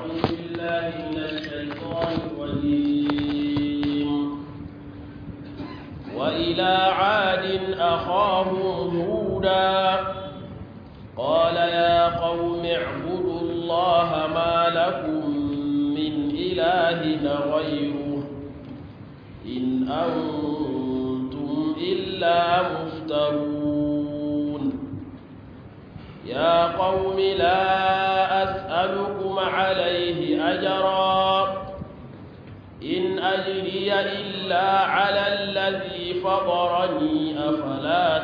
أعوذ بالله من الشيطان الرجيم وإلى عاد أخاهم هودا قال يا قوم اعبدوا الله ما لكم من إله غيره إن أنتم إلا مفترون يا قوم لا أسألكم عليه أجرا إن أجري إلا على الذي فطرني أفلا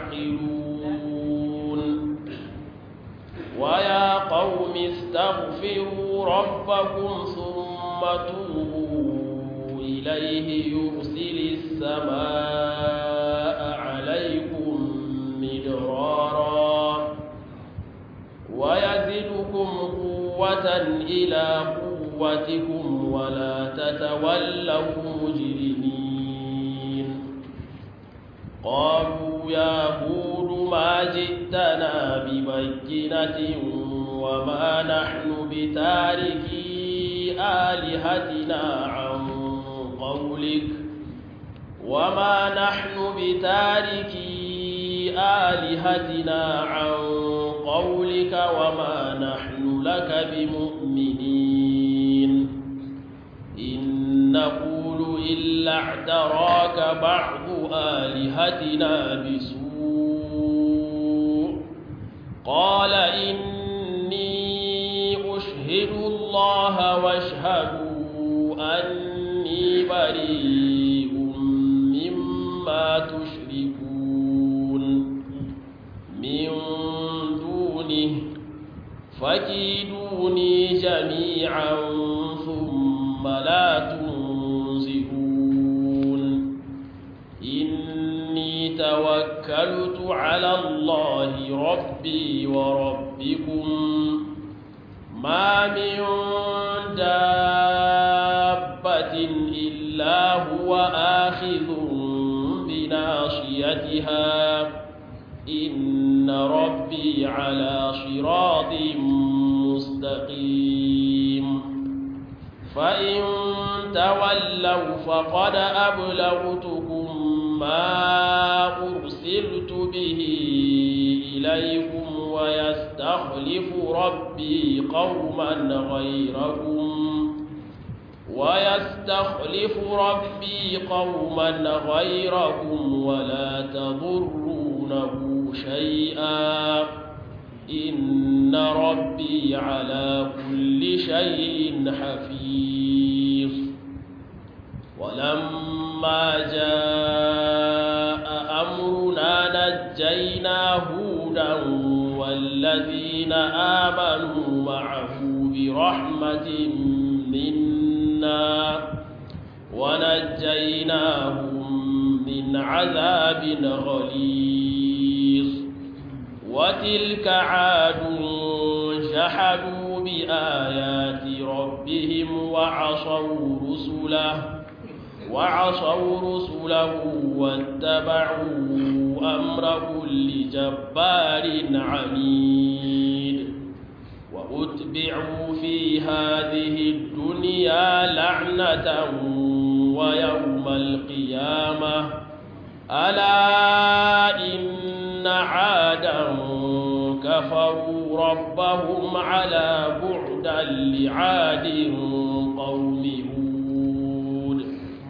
تعقلون ويا قوم استغفروا ربكم ثم توبوا إليه يرسل السماء عليكم مدرارا ويزدكم قوة إلى قوتكم ولا تتولوا مجرمين قالوا يا هود ما جئتنا ببينة وما نحن بتاركي آلهتنا عن قولك وما نحن بتاركي آلهتنا عن قولك وما نحن لك بمؤمنين إن نقول إلا اعتراك بعض آلهتنا بسوء قال إني أشهد الله واشهدوا أني بريء مما تشركون من دونه فكيدوني جميعا ثم لا تنزئون إني توكلت على الله ربي وربكم ما من دابة إلا هو آخذ بناصيتها إن ربي على صراط مستقيم فإن تولوا فقد أبلغتكم ما أرسلت به إليكم ويستخلف ربي قوما غيركم ويستخلف ربي قوما غيركم ولا تضرونه شيئا إن ربي على كل شيء حفيظ ولما جاء أمرنا نجينا هودا والذين آمنوا معه برحمة منا ونجيناهم من عذاب غليظ وتلك عاد جحدوا بآيات ربهم وعصوا رسله وعصوا رسله واتبعوا أمر كل جبار عنيد وأتبعوا في هذه الدنيا لعنة ويوم القيامة ألا إن عادا كفروا ربهم على بعدا لعاد قوم هود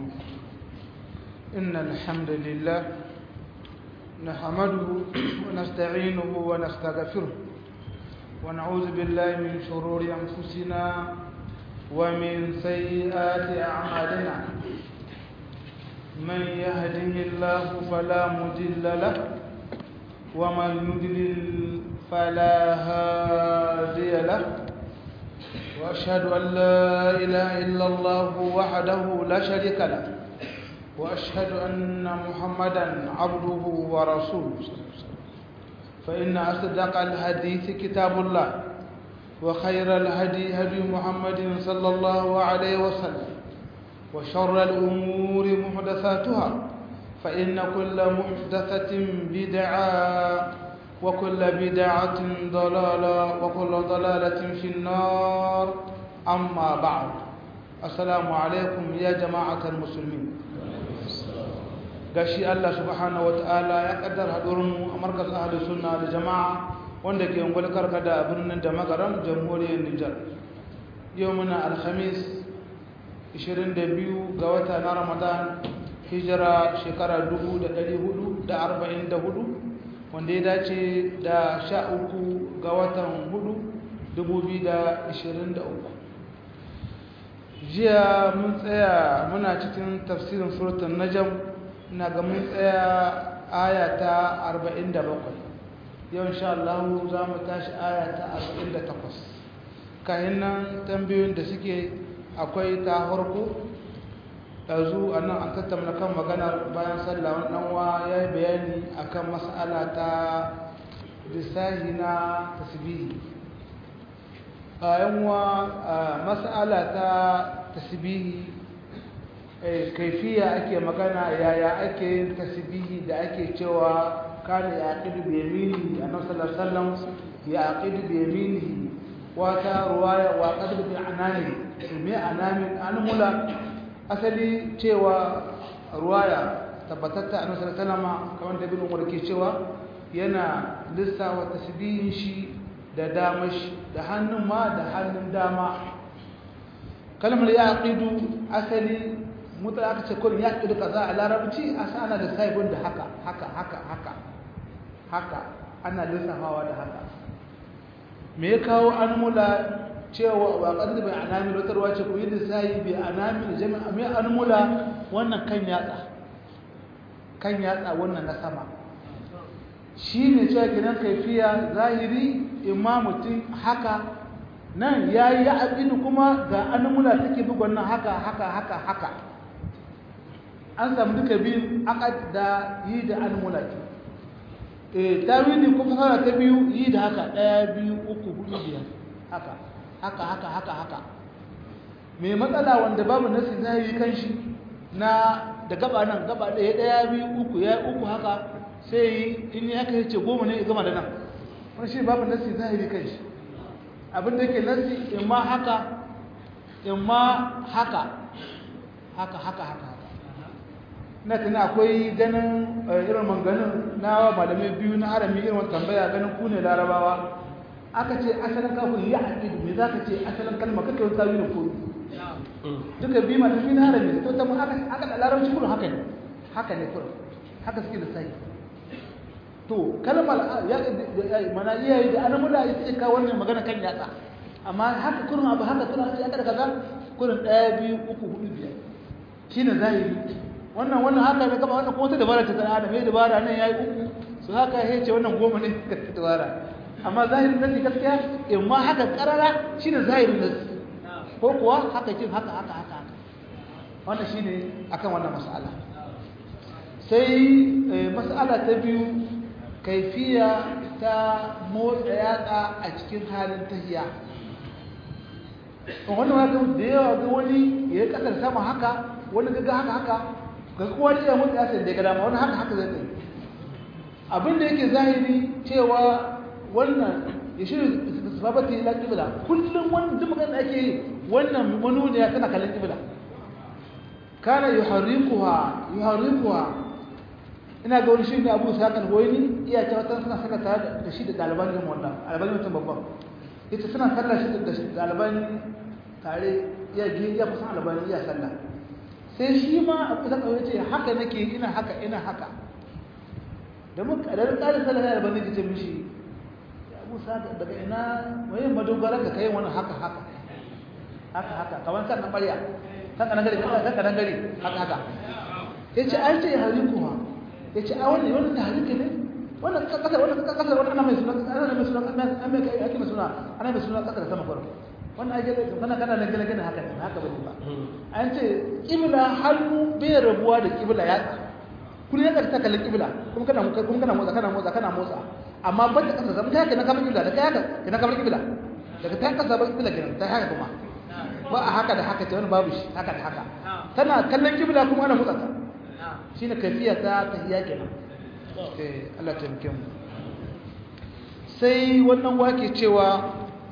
إن الحمد لله نحمده ونستعينه ونستغفره ونعوذ بالله من شرور أنفسنا ومن سيئات أعمالنا من يهده الله فلا مضل له ومن يضلل فلا هادي له وأشهد أن لا إله إلا الله وحده لا شريك له وأشهد أن محمدا عبده ورسوله فإن أصدق الحديث كتاب الله وخير الهدي هدي محمد صلى الله عليه وسلم وشر الأمور محدثاتها فإن كل محدثة بدعة وكل بدعة ضلالة وكل ضلالة في النار أما بعد السلام عليكم يا جماعة المسلمين gashi Allah subhanahu wataala ya kaddara hadurin a markazin ahlus sunna da jama'a wanda ke ungul karkada a birnin da magaram jamhuriyar Nijar yau muna alhamis 22 ga wata na Ramadan hijira shekara 1444 wanda ya dace da 13 ga watan 4 2023 jiya mun tsaya muna cikin tafsirin suratul najm ina ga mun tsaya aya ta 47 yau insha Allah za mu tashi aya ta 48 kayan nan tambayoyin da suke akwai ta harko ɗazu a nan an tattauna kan magana bayan sallah wani ɗanwa ya yi bayani akan mas'ala ta lissahi na tasbihi yanwa mas'ala ta tasbihi kaifiya ake magana yaya ake yin tasbihi da ake cewa kana ya aqidu bi yaminihi annabi sallallahu alaihi wasallam ya aqidu bi yaminihi wata ruwaya wa qadu bi anani me anami anmula asali cewa ruwaya tabbatatta annabi sallallahu alaihi wasallam kamar da ibn umar ke cewa yana lissawa tasbihin shi da damashi da hannun ma da hannun dama kalmar ya aqidu asali mutu aka ce kurin ya aqidu kaza a larabci a ana da saibin da haka haka haka haka haka ana lissafawa da haka me ya kawo an mula cewa ba ƙarfi bai anami rotarwa ce ku yi lissayi bai anami da jami'a mai an mula wannan kan yatsa kan yatsa wannan na sama shi ne cewa gidan kaifiya zahiri imma mutum haka nan ya yi abin kuma ga an mula take bugon nan haka haka haka haka an samu duka biyu aka da yi da an mula ke tawili ko fasara ta biyu yi da haka ɗaya biyu uku hudu biyar haka haka haka haka haka mai matsala wanda babu nasi zahiri kan shi na da gaba nan gaba ɗaya ɗaya biyu uku ya uku haka sai yi in yi haka ya ce goma ne ya gama da nan wani shi babu nasi zahiri kan shi abin da ke nasi in ma haka in ma haka haka haka haka na tana akwai ganin irin manganin na malamai biyu na harami irin wata tambaya ganin ku ne larabawa aka ce asalin kafin ya aƙidu me za ka ce asalin kalma kake wata tawi da koyi duka biyu masu biyu na harami to ta aka aka da larabci kurin haka ne haka ne kurin haka suke da sai to kalmar ya mana iyaye da an mula ita ce kawo wannan magana kan yatsa amma haka kurin abu haka kurin aka aka da kaza kurin ɗaya biyu uku hudu biyar shine zahiri wannan wannan haka ne kama wannan kuma ta dabara ta tsara da mai dabara nan yayi uku su haka ya ce wannan goma ne ka ta dabara amma zahirin nasi gaskiya in ma haka karara shine zahirin nasi ko kuwa haka kin haka haka haka haka wannan shine akan wannan mas'ala sai mas'ala ta biyu kaifiya ta motsa yatsa a cikin halin tahiya wannan wani da yawa ga wani ya kasar sama haka wani ga haka haka ga kowa ne ya mutu ya sai da ga dama wani haka haka zai tsaye abin da yake zahiri cewa wannan ya shirya sababati ila qibla kullum wannan duk magana ake yi wannan manuniya tana kallon qibla kana yuharrikuha yuharrikuha ina ga wani shi ne Abu Sa'id al-Huwaini iya cewa tan suna saka tare da shi da daliban din wannan albani mutum babban ita suna sallah shi da daliban tare iya iya kusan albani iya sallah sai shi ma abu da kawai ce haka nake ina haka ina haka da mun kadar kadar sallah da bane ce mishi ya Abu Sa'id daga ina waye madogara ka kai wani haka haka haka haka kaman kan ƙarya kan kan gari kan kan gari haka haka yace an ce harikuha yace a wannan wannan tahriki ne wannan kasar wannan kasar wannan ana mai suna ana mai suna ana mai ake mai suna ana mai suna kasar sama farko wannan ake kana kana da gele gele haka ne haka bane ba an ce kibla hannu bai rabuwa da kibla ya kullun ya ta kallon kibla kuma kana kuma kana motsa kana motsa kana motsa amma ban da kasar sama ta haka na kamar kibla da kai haka kana kamar kibla daga ta kasa ba kibla kenan ta haka kuma ba a haka da haka ce wani babu shi haka da haka tana kallon kibla kuma ana motsa ta shine kafiya ta tahiyya kenan eh Allah ta muke mu sai wannan wake cewa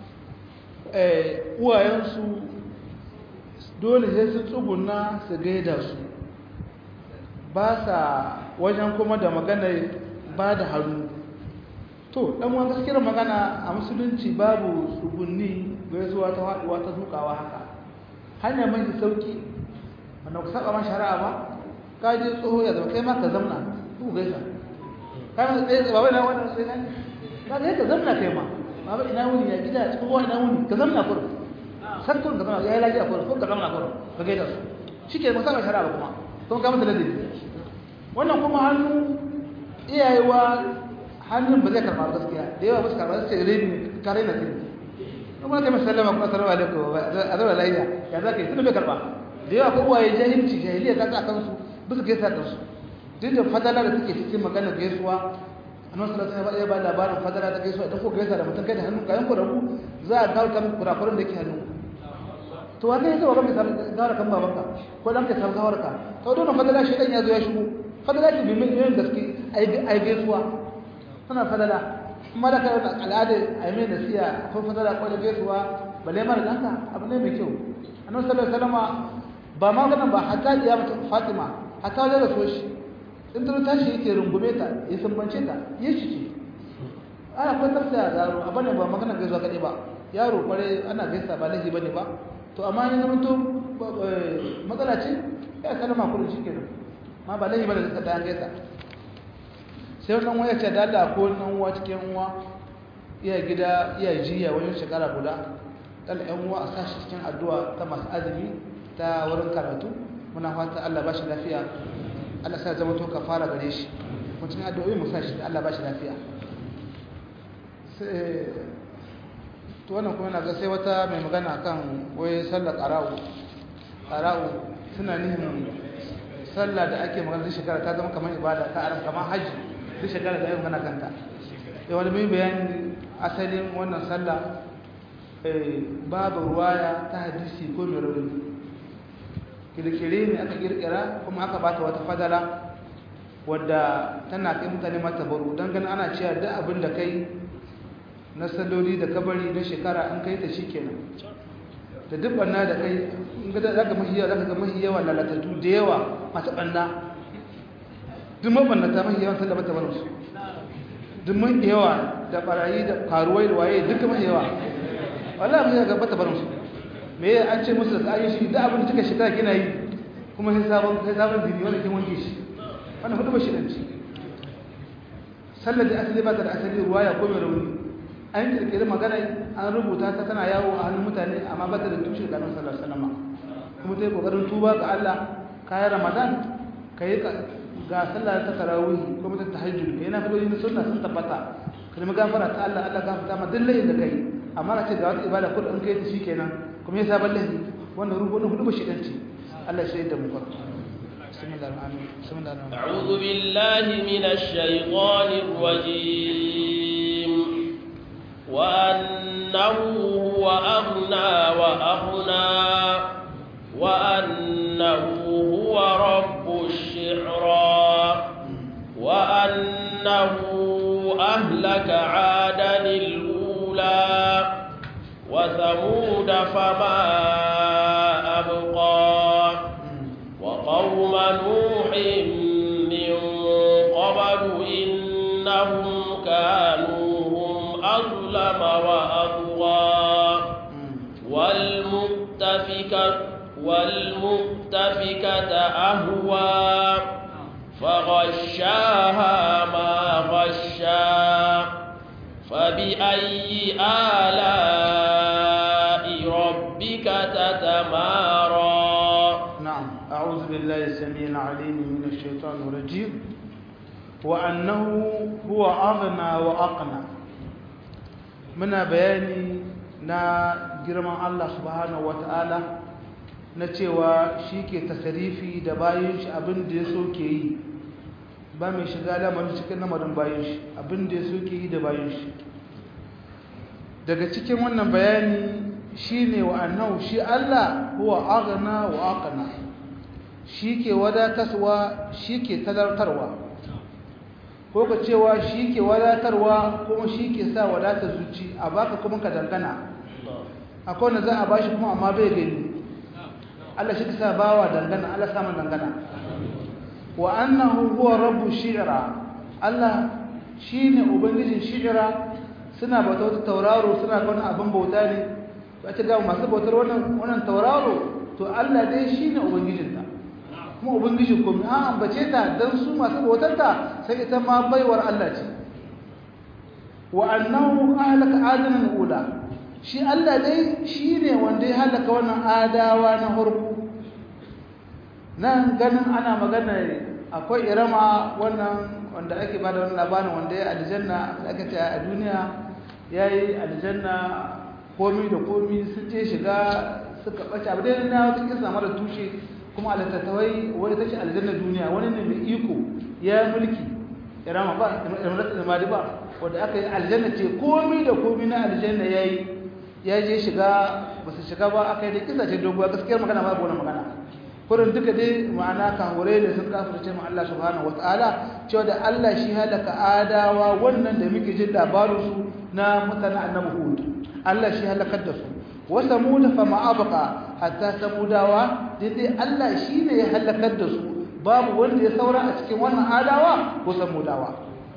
uwayensu dole sai sun tsuguna su gaida su ba sa wajen kuma da magana ba da hannu to dan wani gaskiyar magana a musulunci babu tsugunni gaisuwa ta haɗuwa ta dukawa haka hanya mai sauki wanda ku saba man shari'a ba ka je tsoho ya zama kai ma ka zamna ku gaisa ka ma tsaye ba wai na wannan sai nan ka ga ka zamna kai ma ba ba ina wuni ya gida tsoho ina wuni ka zamna kur sakkun ka zamna ya yi lafiya kur ko ka zamna kur ka gaida su shike ba saba shari'a ba kuma kuma ka masa ladabi wannan kuma hannu iyayewa hannun ba zai karɓa gaskiya da yawa ba su karɓa sai rini kare na sirri kuma kai masallama kuma assalamu alaikum a zama lafiya ya za ka yi tunda bai karɓa da yawa ko uwaye jahilci jahiliya ta sa kansu ba su gaisa kansu duk da fadala da take cikin magana gaisuwa annabi sallallahu alaihi wasallam ya ba labarin fadala ta gaisuwa idan ko gaisa da mutum kai da hannu kayan ku rabu za a gawo kan kurakuran da yake hannu to wanda ya zo ga mai gawar kan babanka ko dan ka san gawar ka to don fadala shi dan ya zo ya shigo fadala ki bi mai gaske ai gaisuwa tana fadala kuma da kai al'ada ai mai nasiya ko fadala ko da gaisuwa balle mara danka abu ne mai kyau annabi sallallahu alaihi wasallam ba ma ganin ba hatta diya mata Fatima hatta wajen da so shi in ta tashi yake rungume ta ya sumbance ta ya shi ce ana kuma tafsiya zaro a bane ba magana gaisuwa kaɗai ba yaro kware ana gaisa ba lahi bane ba to amma ya zama to matsala ce ya salama kullum shi kenan ma ba lahi bane da ta gaisa sai wannan waya ce da Allah ko nan uwa cikin uwa iya gida iya jiya wajen shekara guda dan ɗan uwa a sashi cikin addu'a ta masu azumi ta wurin karatu muna fata Allah ba shi lafiya Allah sa zama to kafara gare shi kuma cikin addu'o'i mu sashi Allah ba shi lafiya sai to wannan kuma na ga sai wata mai magana kan wai sallar qara'u qara'u suna nihin sallah da ake magana duk shekara ta zama kamar ibada ta aran kamar haji duk shekara da ake magana kanta da wani mai bayani asalin wannan sallah babu ruwaya ta hadisi ko mai rauni kirkire ne aka kirkira kuma aka bata wata fadala wadda tana kai mutane mata baro don ganin ana cewa duk abin da kai na salloli da kabari na shekara an kai ta shi kenan da duk banna da kai in ga zaka mahi yawa zaka ga mahi yawa lalatattu da yawa masu banna duk mabannata mahi yawan sallah bata barin su duk mahi yawa da barayi da karuwai da waye duka mahi yawa wallahi mun ga bata barin su me an ce musu da ayi shi da abin da kika shekara kina yi kuma sai sabon sai sabon dini wanda kin wanke shi wannan hudu ba shi dan ci sallar da asali ba ta da asali ruwaya ko mai rauni an kirkiri magana an rubuta ta tana yawo a hannun mutane amma ba ta da tushe da annabi sallallahu alaihi wasallam kuma ta yi kokarin tuba ga Allah kayan Ramadan kai ga sallah ta tarawih kuma ta tahajjud kai na filo yin sunna sun tabbata kalmar gafara ta Allah Allah gafarta ma dillahin da kai amma na ce ga wata ibada kullum kai ta shikenan kuma ya sabon lahi wannan rubutu hudu ba shi dan ce Allah shi da mu farko أعوذ بالله من الشيطان الرجيم وأنه هو أغنى وأغنى وأنه هو رب الشعرى وأنه أهلك عادا الأولى وثمود فما أبقى وقوم نوح من قبل إنهم كانوا هم أظلم وأطغى والمؤتفكة والمؤتفكة أهوى فغشاها ما غشا فبأي آلاء ربك تتمارى نعم أعوذ بالله السميع العليم من الشيطان الرجيم وأنه هو أغنى وأقنى muna bayani na girman Allah subhanahu wata'ala na cewa shi ke tasarifi da bayan shi abin da ya so ke yi ba mai shiga lamarin cikin lamarin bayan shi abin da ya so ke yi da bayan shi daga cikin wannan bayani shi ne wa annahu shi Allah huwa aghna wa aqna shi ke wadatarwa shi ke talartarwa ko ka cewa shi ke wadatarwa kuma shi ke sa wadatar zuci a baka kuma ka dangana akwai wanda za a bashi kuma amma bai gani Allah shi ke sa bawa dangana Allah samun dangana wa annahu huwa rabbu shi'ra Allah shine ubangijin shi'ra suna bauta wata tauraro suna ga wani abin bauta ne ba ta ga masu bautar wannan wannan tauraro to Allah dai shine ubangijinta kuma ubangijin komai an ambace ta dan su masu bautarta sai ita ma baiwar Allah ce wa annahu ahlaka adanan ula shi Allah dai shine wanda ya halaka wannan adawa na harku nan ganin ana magana akwai irama wannan wanda ake bada wannan labarin wanda ya aljanna aka ce a duniya yayi aljanna komi da komi sun je shiga suka bace abu dai na wata kisa mara tushe kuma alatatawai wani take aljanna duniya wani ne mai iko ya mulki irama ba imaratul mali ba wanda aka yi aljanna ce komi da komi na aljanna yayi ya je shiga ba su shiga ba aka yi da kisa ce doguwa gaskiyar magana ba wannan magana kurin duka dai ma'ana kahure da sun kafirce mu Allah subhanahu wataala cewa da Allah shi halaka adawa wannan da muke jin labarin su na mutanen annabi Hud Allah shi halakar da su wa samud fa ma abqa hatta samudawa dai Allah shi ne ya halakar da su babu wanda ya saura a cikin wannan adawa ko samudawa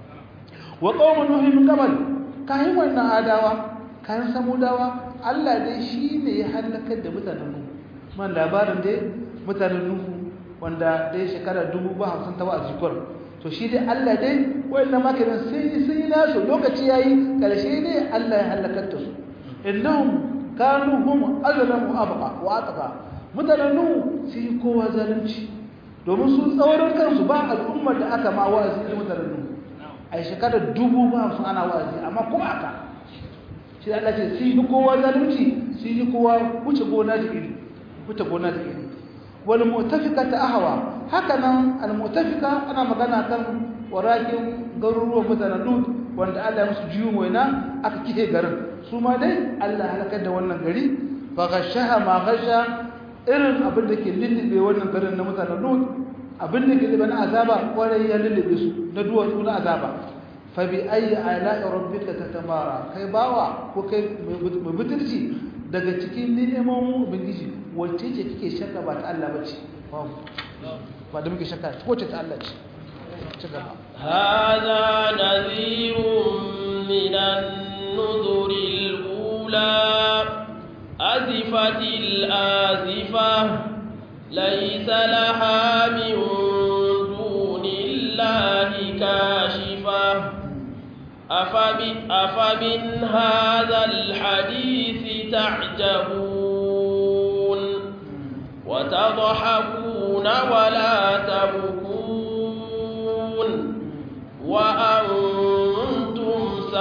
wa qaum nuh min qabl kai wannan adawa kayan samudawa Allah dai shi ne ya halakar da mutanen Nuh man labarin dai mutanen Nuhu wanda dai shekara dubu ba hamsin ta ba a jikwar to shi dai Allah dai wannan makarin sun yi sun yi nasu lokaci yayi karshe ne Allah ya halakar da su innahum kanu hum azlamu abqa wa atqa mutanen Nuhu sun yi kowa zalunci domin su tsaurin kansu ba al'ummar da aka ma wa'azi da mutanen Nuhu a shekara dubu ba hamsin ana wa'azi amma kuma aka shi Allah ce sun yi kowa zalunci sun yi kowa wuce gona da iri wuce gona da iri wal mu'tafikata ahwa haka nan al mu'tafika ana magana kan warakin garuruwan mutanen Lut wanda Allah ya musu jiyo waina aka kike garin su ma dai Allah halakar da wannan gari fa ghashaha ma ghasha irin abin da ke lullube wannan garin na mutanen Lut abin da ke lullube na azaba kwarai ya lullube su na duwatsu na azaba fa bi ayi ala'i rabbika tatamara kai bawa ko kai mai butulci daga cikin ni'imomin ubangiji wacce ce kike shakka ba ta Allah bace ba da muke shakka ko ce ta Allah ce ci gaba هذا نذير من النذر الأولى أزفت الآزفة ليس لها من دون الله كاشفة أفب أفمن هذا الحديث تعجبون وتضحكون ولا تبكون وأنتم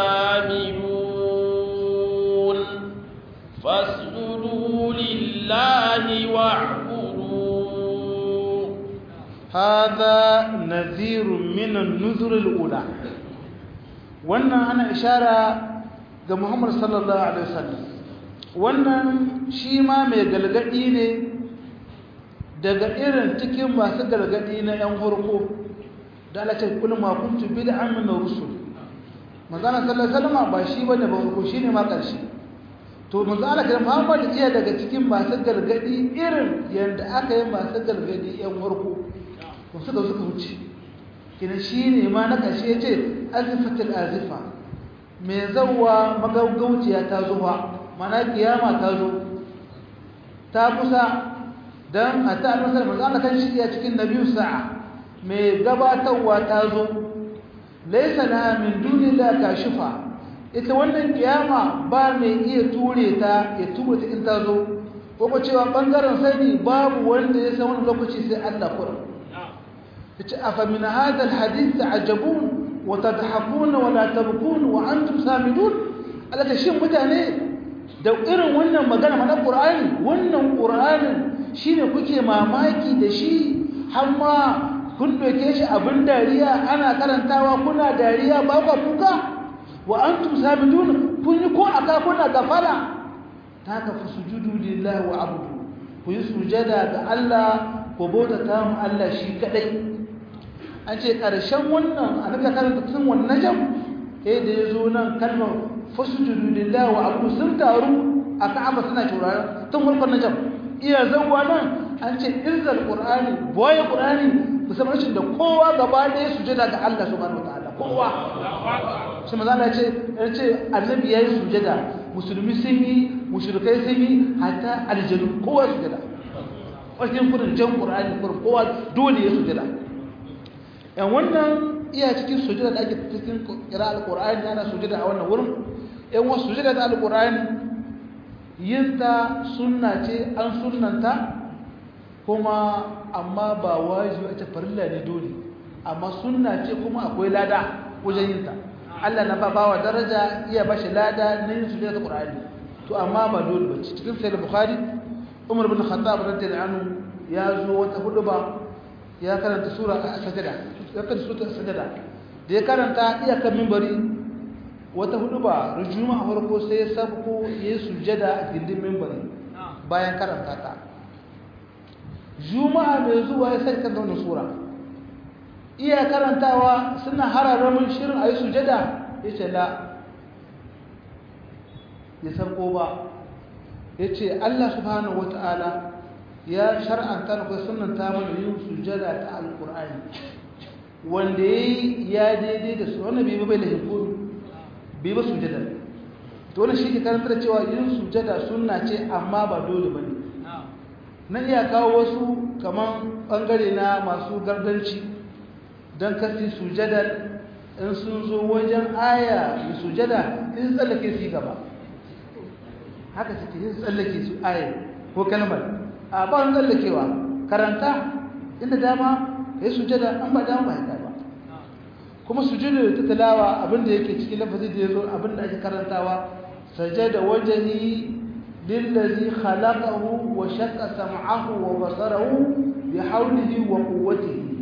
سامدون فاسجدوا لله واعبدوا هذا نذير من النذر الأولى wannan ana ishara ga Muhammad sallallahu alaihi wasallam wannan shi ma mai galgadi ne daga irin cikin masu galgadi na yan farko da Allah ce kullu ma kuntu bid'an min rusul manzo Allah sallallahu alaihi wasallam ba shi bane ba farko shine ma karshe to manzo Allah kan Muhammad iya daga cikin masu galgadi irin yanda aka yi masu galgadi yan farko to suka suka wuce kina shi ne ma na ƙashe ce azifatul azifa mai zauwa magaugauciya ta zuwa mana kiyama ta zo ta kusa don a ta almasar masu ana kan shirya cikin na biyu sa'a mai gabatarwa ta zo laisa na min duni da kashifa ita wannan kiyama ba mai iya ture ta ya ture ta in ta zo ko cewa ɓangaren sani babu wanda ya san wani lokaci sai allah kuran أفمن هذا الحديث تعجبون وتضحكون ولا تبكون وأنتم سامدون ألا تشين متاني da irin wannan magana mana Qur'ani wannan Qur'anin shine kuke mamaki da shi har ma kun doke shi abin dariya ana karantawa kuna dariya ba ku kuka wa antum sabidun kun yi ko aka kuna gafala ta ka fi sujudu lillahi wa abudu ku yi sujada ga Allah ku bauta ta mu Allah shi kadai an ce ƙarshen wannan annabi ya karanta sun wannan jam eh da ya zo nan kalmar fasjudu lillahi wa abu sun taru a ka'aba suna shuraren tun farkon na jam iya zanwa nan an ce irzal qur'ani boye qur'ani musamman rashin da kowa gaba ɗaya sujada ga Allah subhanahu wataala kowa shi maza Allah ce ya ce annabi yayi sujada musulmi sun yi mushrikai sun yi hatta aljanu kowa sujada wajen kudin jan qur'ani kurin kowa dole ya sujada yan wannan iya cikin sujada da ake cikin kira alqur'ani ana sujada a wannan wurin yan wasu sujada da alqur'ani yinta sunna ce an sunnanta kuma amma ba wajibi a ce farilla ne dole amma sunna ce kuma akwai lada wajen yinta Allah na ba bawa daraja iya bashi lada na yin sujada ta Qur'ani to amma ba dole ba cikin sahih Bukhari Umar bin Khattab radiyallahu anhu ya zo wata huduba ya karanta sura as-sajda ya karanta sura as-sajda da ya karanta iya kan minbari wata huduba rujuma a farko sai ya sabko ya sujada a gindin minbari bayan karanta ta juma'a mai zuwa ya sai kan wannan sura iya karantawa suna hararramin shirin a yi sujada ya ce la ya sarko ba ya ce Allah subhanahu wa ta'ala ya shar'anta da kai sunanta mana yin sujada ta alkur'ani wanda ya yi ya daidai da su wanda bai bai lahin komi bai ba sujada to wani shi ke karanta da cewa yin sujada sunna ce amma ba dole ba ne na iya kawo wasu kamar ɓangare na masu gardanci don kasi sujada in sun zo wajen aya da sujada in tsallake su gaba haka suke yin tsallake su aya ko kalmar a ba wani tsallakewa karanta inda dama ka yi sujada an ba dama ba ya ba kuma sujada ta talawa abinda yake cikin lafazi da ya zo abinda ake karantawa sajada wajeni lillazi khalaqahu wa shaqqa sam'ahu wa basarahu bi hawlihi wa quwwatihi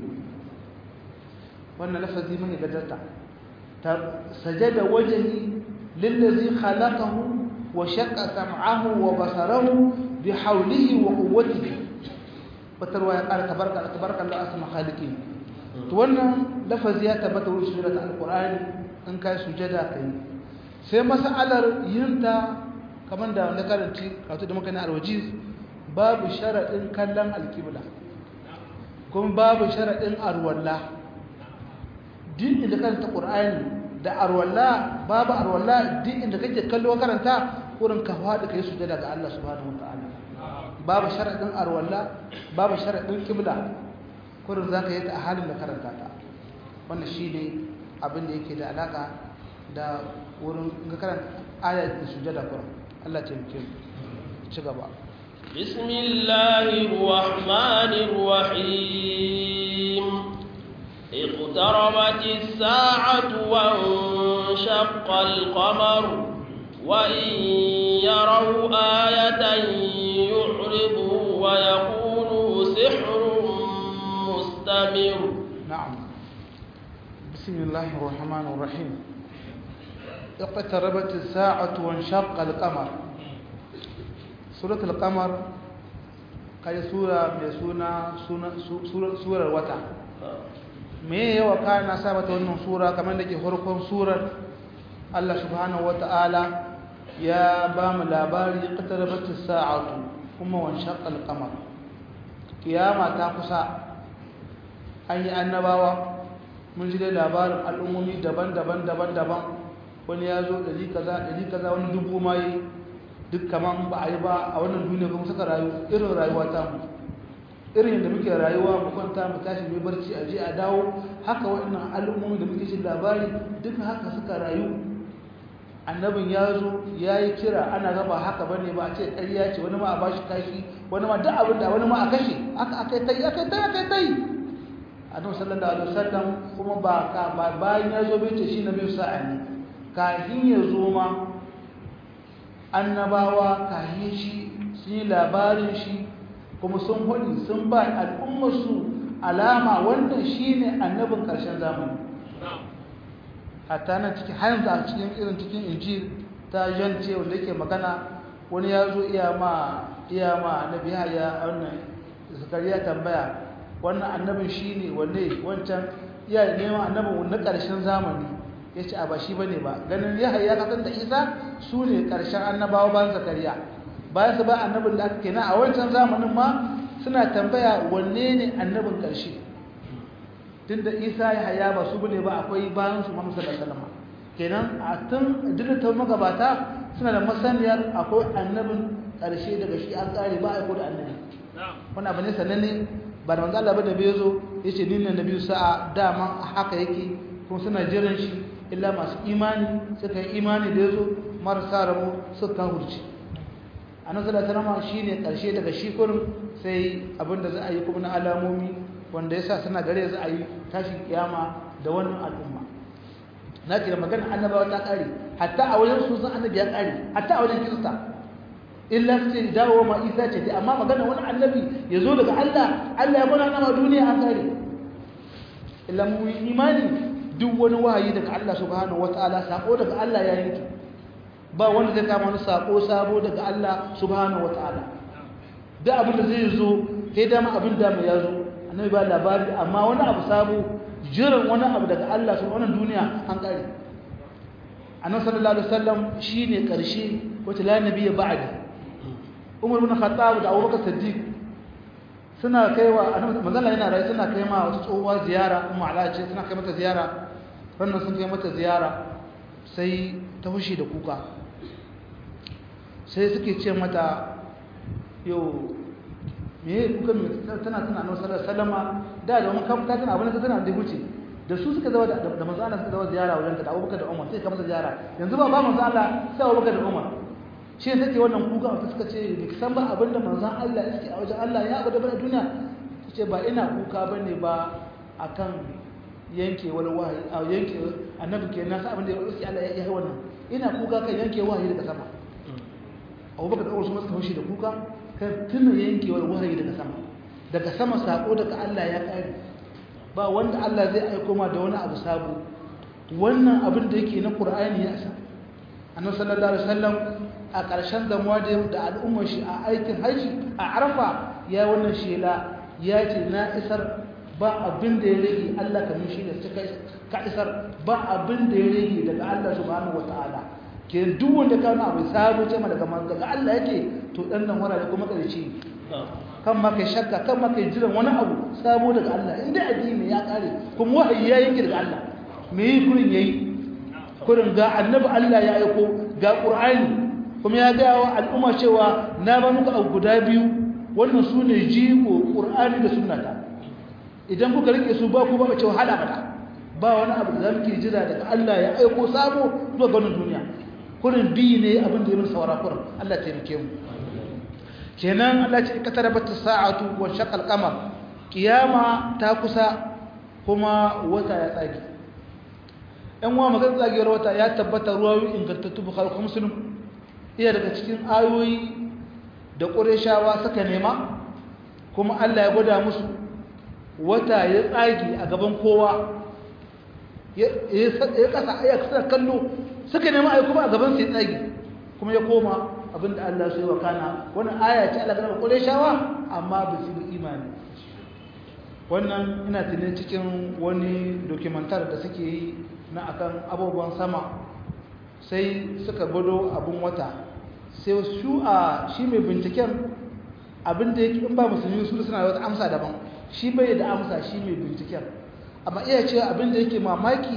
wannan lafazi mai gadarta ta sajada wajhi lillazi khalaqahu wa shaqqa sam'ahu wa basarahu bi hawlihi wa quwwatihi batarwa ya ƙara tabarka tabarka Allah asma khaliqin to wannan lafazi ya tabbata wurin sujada alqur'ani in kai sujada kai sai mas'alar yinta kamar da wanda karanci kato da muka ne alwajiz babu sharadin kallon alqibla kuma babu sharadin arwallah din inda karanta Qur'ani da arwalla babu arwalla din inda kake kallo karanta wurin ka fadi kai sujada ga Allah subhanahu wataala babu sharadin arwalla babu sharadin qibla kurin zaka yi ta a halin da karanta ta wannan shine abin da yake da alaka da wurin ga karanta ayat da sujada kurin Allah ya taimake mu ci gaba بسم الله الرحمن الرحيم اقتربت الساعة وانشق القمر وإن يروا آية يعرضوا ويقولوا سحر مستمر نعم بسم الله الرحمن الرحيم اقتربت الساعة وانشق القمر سورة القمر كاي سورة بسونا سورة الوتر me yawa kana sa mata wannan sura kamar da ke farkon surar Allah subhanahu wata'ala ya ba mu labari qatarabatis sa'atu kuma wan shaqqal qamar kiyama ta kusa an yi annabawa mun ji dai labarin al'ummomi daban-daban daban-daban wani ya zo ɗari kaza ɗari kaza wani dubu ma yi duk kaman ba a yi ba a wannan duniya kuma suka rayu irin rayuwa ta mu irin da muke rayuwa mu kwanta mu tashi mu barci a je a dawo haka waɗannan al'ummomi da muke jin labari duk haka suka rayu annabin ya zo ya yi kira ana gaba haka bane ba a ce ƙarya ce wani ma a bashi kashi wani ma duk abin da wani ma a kashe aka aka yi tai aka yi tai aka yi tai annabi sallallahu alaihi wasallam kuma ba ka ba bayan ya zo bai ce shi na biyu sa'a ne kafin ya zo ma annabawa kafin shi sun yi labarin shi kuma sun hudi sun ba al'ummarsu alama wannan shi ne annabin ƙarshen zamani hatta nan cikin har da cikin irin cikin injil ta jan ce wanda yake magana wani ya zo iya ma iya ma annabi ya wannan zakariya tambaya wannan annabin shi ne wanne wancan ya nema annabin na ƙarshen zamani ya ce a ba shi ba ne ba ganin ya haya kasan da isa su ne ƙarshen annabawa bayan zakariya bayan su ba annabin da aka kenan a wancan zamanin ma suna tambaya wanne ne annabin ƙarshe tun da isa ya haya ba su bane ba akwai bayan su mamsa da salama kenan a tun ta magabata suna da masaniyar akwai annabin ƙarshe daga shi an ƙare ba a aiko da annabi wani abu ne sananne ba da manzo Allah ba da bai zo yace ni ne nabi sa'a dama haka yake kuma suna jiran shi illa masu imani suka yi imani da yazo marasa rabo suka hurci annabi sallallahu alaihi wasallam shine karshe daga shi kurin sai abinda za a yi kuma na alamomi wanda yasa suna gare za a yi tashin kiyama da wannan al'umma na ce da magana annabawa ta kare hatta a wajen su san annabi ya kare hatta a wajen kirista illa sai dawo ma isa ce amma magana wani annabi ya zo daga Allah Allah ya gwana nama duniya an kare illa mu imani duk wani wahayi daga Allah subhanahu wataala sako daga Allah ya yanke ba wanda zai kama wani sako sabo daga Allah subhanahu wataala duk abin da zai zo sai dama abin da mai ya zo annabi ba labari amma wani abu sabo jiran wani abu daga Allah subhanahu duniya an kare annabi sallallahu alaihi wasallam shine karshe wata la nabiyya ba'da umar bin khattab da abubakar siddiq suna kaiwa manzala yana rai suna kai ma wasu tsohuwa ziyara kuma ala ce suna kai mata ziyara wannan sun kai mata ziyara sai ta fushi da kuka sai suke ce mata yau me kuka tana tana nan sallar salama da da mun kamta tana abin da tana da wuce da su suka zama da manzo Allah suka zama ziyara wajen ta da Abubakar da Umar sai ka masa ziyara yanzu ba ba manzo Allah sai Abubakar da Umar shi ne take wannan kuka wata suka ce da san ba abinda manzan Allah yake a wajen Allah ya abada bane duniya ta ce ba ina kuka bane ba akan yanke wani wahayi a yanke annabi ke nasa abin da ya roƙi Allah ya yi wannan ina kuka kan yanke wahayi daga sama Abubakar da Umar su suka fushi da kuka kan tuna yanke wani wahayi daga sama daga sama sako daga Allah ya kare ba wanda Allah zai aiko ma da wani abu sabo wannan abin da yake na Qur'ani ya sa annabi sallallahu alaihi wasallam a ƙarshen zamuwa da al'ummar shi a aikin haji a arfa ya wannan shela ya ce na isar ba abin da ya rage Allah kamin shi da suka ka isar ba abin da ya rage daga Allah subhanahu wataala ke duk wanda ka wani abu sabo ce daga manzo daga Allah yake to dan nan wara da kuma ƙarshe kan ma kai shakka kan ma kai jiran wani abu sabo daga Allah inda addini ya kare kuma wahayi ya yanke daga Allah me yi kurin yayi kurin ga annabi Allah ya aiko ga Qur'ani kuma ya gaya wa al'umma cewa na ba muku abu guda biyu wannan su ne jiko ƙur'ani da sunnata idan kuka rike su ba ku ba cewa hada bada ba wani abu da muke jira daga Allah ya aiko sabo zuwa ganin duniya kurin bi ne abin da ya musu saura kurin Allah ta rike mu kenan Allah ce ka tarabata sa'atu wa shaqal qamar kiyama ta kusa kuma wata ya tsage ɗan wa magana tsagewar wata ya tabbata ruwayoyi ingantattu bukhari kuma muslim iya daga cikin ayoyi da ƙureshawa suka nema kuma Allah ya gwada musu wata ya tsagi a gaban kowa ya kasa ya kasa kallo suka nema ayi kuma a gaban sai tsagi kuma ya koma abinda Allah sai wa kana wannan aya ce Allah ga ƙureshawa amma ba su yi imani wannan ina tunin cikin wani dokumentar da suke yi na akan abubuwan sama sai suka gwado abin wata sai su a shi mai binciken abin da yake in ba musulmi su suna da wata amsa daban shi bai da amsa shi mai binciken amma iya ce abin da yake mamaki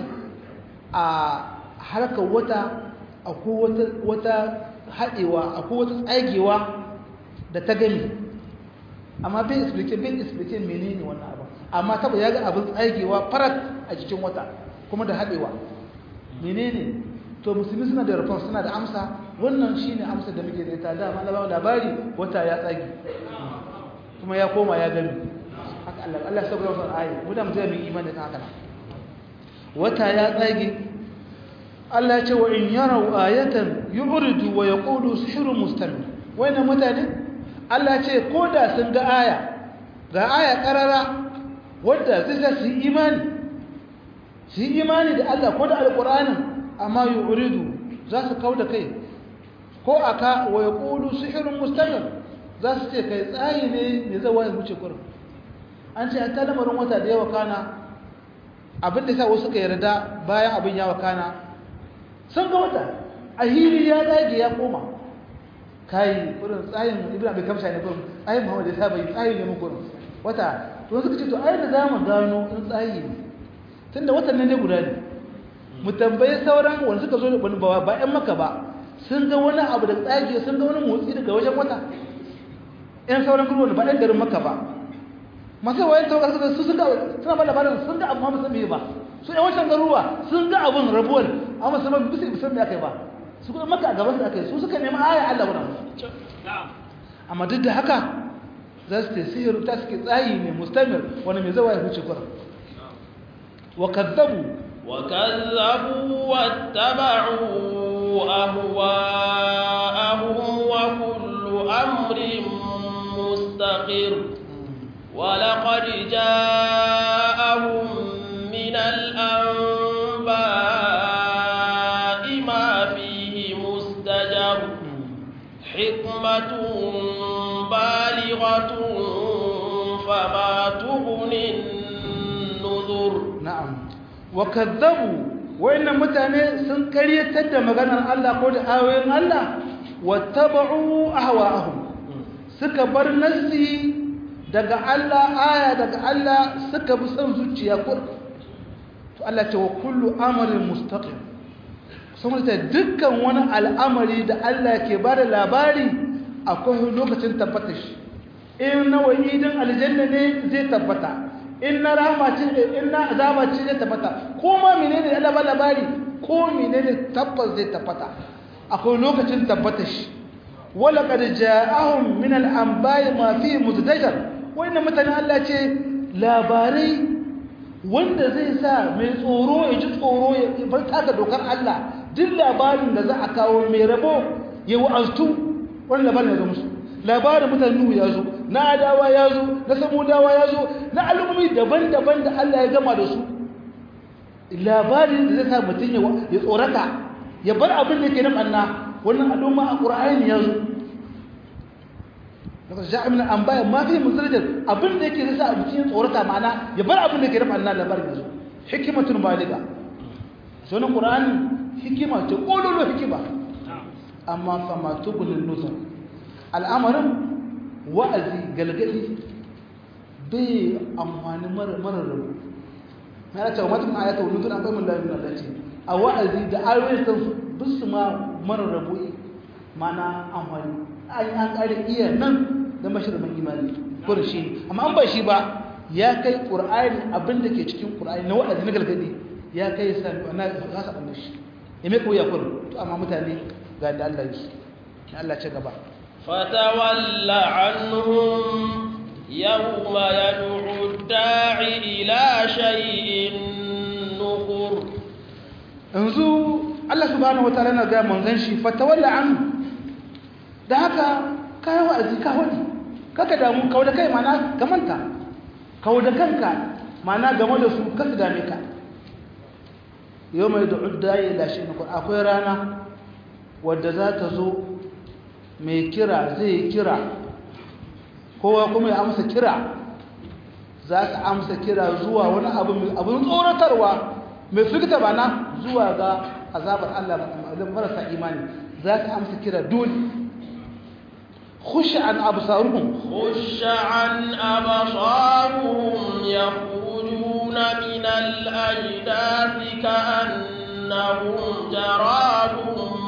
a harkar wata akwai wata haɗewa akwai wata tsagewa da ta gani amma bai explique bai explique menene wannan abin amma taba ya ga abin tsagewa farat a cikin wata kuma da haɗewa menene to musulmi suna da rufon suna da amsa wannan shi ne amsa da muke da ita dama na labari wata ya tsagi kuma ya koma ya gani haka Allah Allah ya saboda wannan ayi mu da mu zai mu imani da haka wata ya tsagi Allah ya ce wa in yarau ayatan yu'ridu wa yaqulu sihrun mustamir wannan mutane Allah ya ce ko da sun ga aya ga aya karara wanda zai sa su yi imani su yi imani da Allah ko da alqur'anin amma yu'ridu za su kauda kai ko aka wa yaqulu sihrun mustamir za su ce kai tsayi ne ne zai waye wuce kurin an ce ta lamarin wata da yawa kana abin da sa wasu suka yarda bayan abin ya wakana sun ga wata a hili ya dage ya koma kai kurin tsayin ibn abi kamsha ne kurin tsayin muhammad ya saba yi tsayin ne mu kurin wata to suka ce to ai da zamu gano in tsayi ne tunda watan nan ne guda ne mu tambaye sauran wanda suka zo da wani ba ba ƴan maka ba sun ga wani abu da tsage sun ga wani motsi daga wajen wata ƴan sauran kuma ba ɗan garin maka ba masu wayan tawagar su sun ga suna ba labarin sun ga abu ma musamman ba su ƴan wancan garuruwa sun ga abun rabuwar amma su ba bisa bisa me akai ba su kuma maka a gaban su akai su suka nemi aya Allah wannan amma duk da haka za su tasiru ta suke tsayi ne mustamir wani mai zawa ya huce kura wa kazzabu وكذبوا واتبعوا أهواءهم وكل أمر مستقر ولقد جاءهم من الأنباء ما فيه مزدجر حكمة بالغة فما تغني النذر na'am wa kazzabu wayannan mutane sun karyatar da maganar Allah ko da ayoyin Allah wattaba'u ahwa'ahum suka bar nassi daga Allah aya daga Allah suka bi son zuciya kur to Allah ce wa kullu amrin mustaqim sun ta dukkan wani al'amari da Allah ke bada labari akwai lokacin tabbatar shi in na wa'idin aljanna ne zai tabbata in na rahama ce in na azaba ce zai tabbata ko ma menene Allah ba labari ko menene tabbas zai tabbata akwai lokacin tabbata shi wala qad ja'ahum min al-anba'i ma fi mutadajar wannan mutane Allah ce labarai wanda zai sa mai tsoro ya ji tsoro ya bar taka dokar Allah duk labarin da za a kawo mai rabo ya wa'aztu wannan labarin ya zo musu labarin mutane Nuhu ya zo na Adawa ya zo na Samudawa ya zo na al'ummi daban-daban da Allah ya gama da su labarin da zai sa mutum ya tsorata ya bar abin da ke nan anna wannan al'umma a Qur'ani ya zo daga ja'a min anbaya ma fi musarjar abin da yake zai sa mutum ya tsorata ma'ana ya bar abin da ke nan anna labarin ya zo hikimatun baliga sunan Qur'ani hikima ce kololo hikima amma fa ma tubulun nuzur al'amarin wa'azi galgadi bai amfani marar rabu na ya cewa matan ayata wani tun akwai mun lalata da ce a wa'azi da ayoyin san bisu ma marar rabu mana amfani an an ƙari iya nan da mashirman imani ko da shi amma an ba shi ba ya kai ƙur'ani abin da ke cikin ƙur'ani na wa'azi na galgadi ya kai sami na kasa ɓanna shi ya mai koya kurin to amma mutane ga da Allah yi Allah ce gaba فتول عنهم يوم يدعو الداعي إلى شيء نكر yanzu Allah subhanahu wataala yana ga manzon shi fatawalla an da haka kai wa'azi ka wadi kaka damu kawo da kai mana ka manta kawo da kanka mana game da su kasu dame ka yau mai da uddaye da shi akwai rana wadda za ta zo mai kira zai kira kowa kuma ya amsa kira za su amsa kira zuwa wani abin tsoratarwa mai firgita bana zuwa ga azabar Allah marasa imani za su amsa kira dole خش عن أبصارهم خش عن أبصارهم يخرجون من الأجداث كأنهم جراد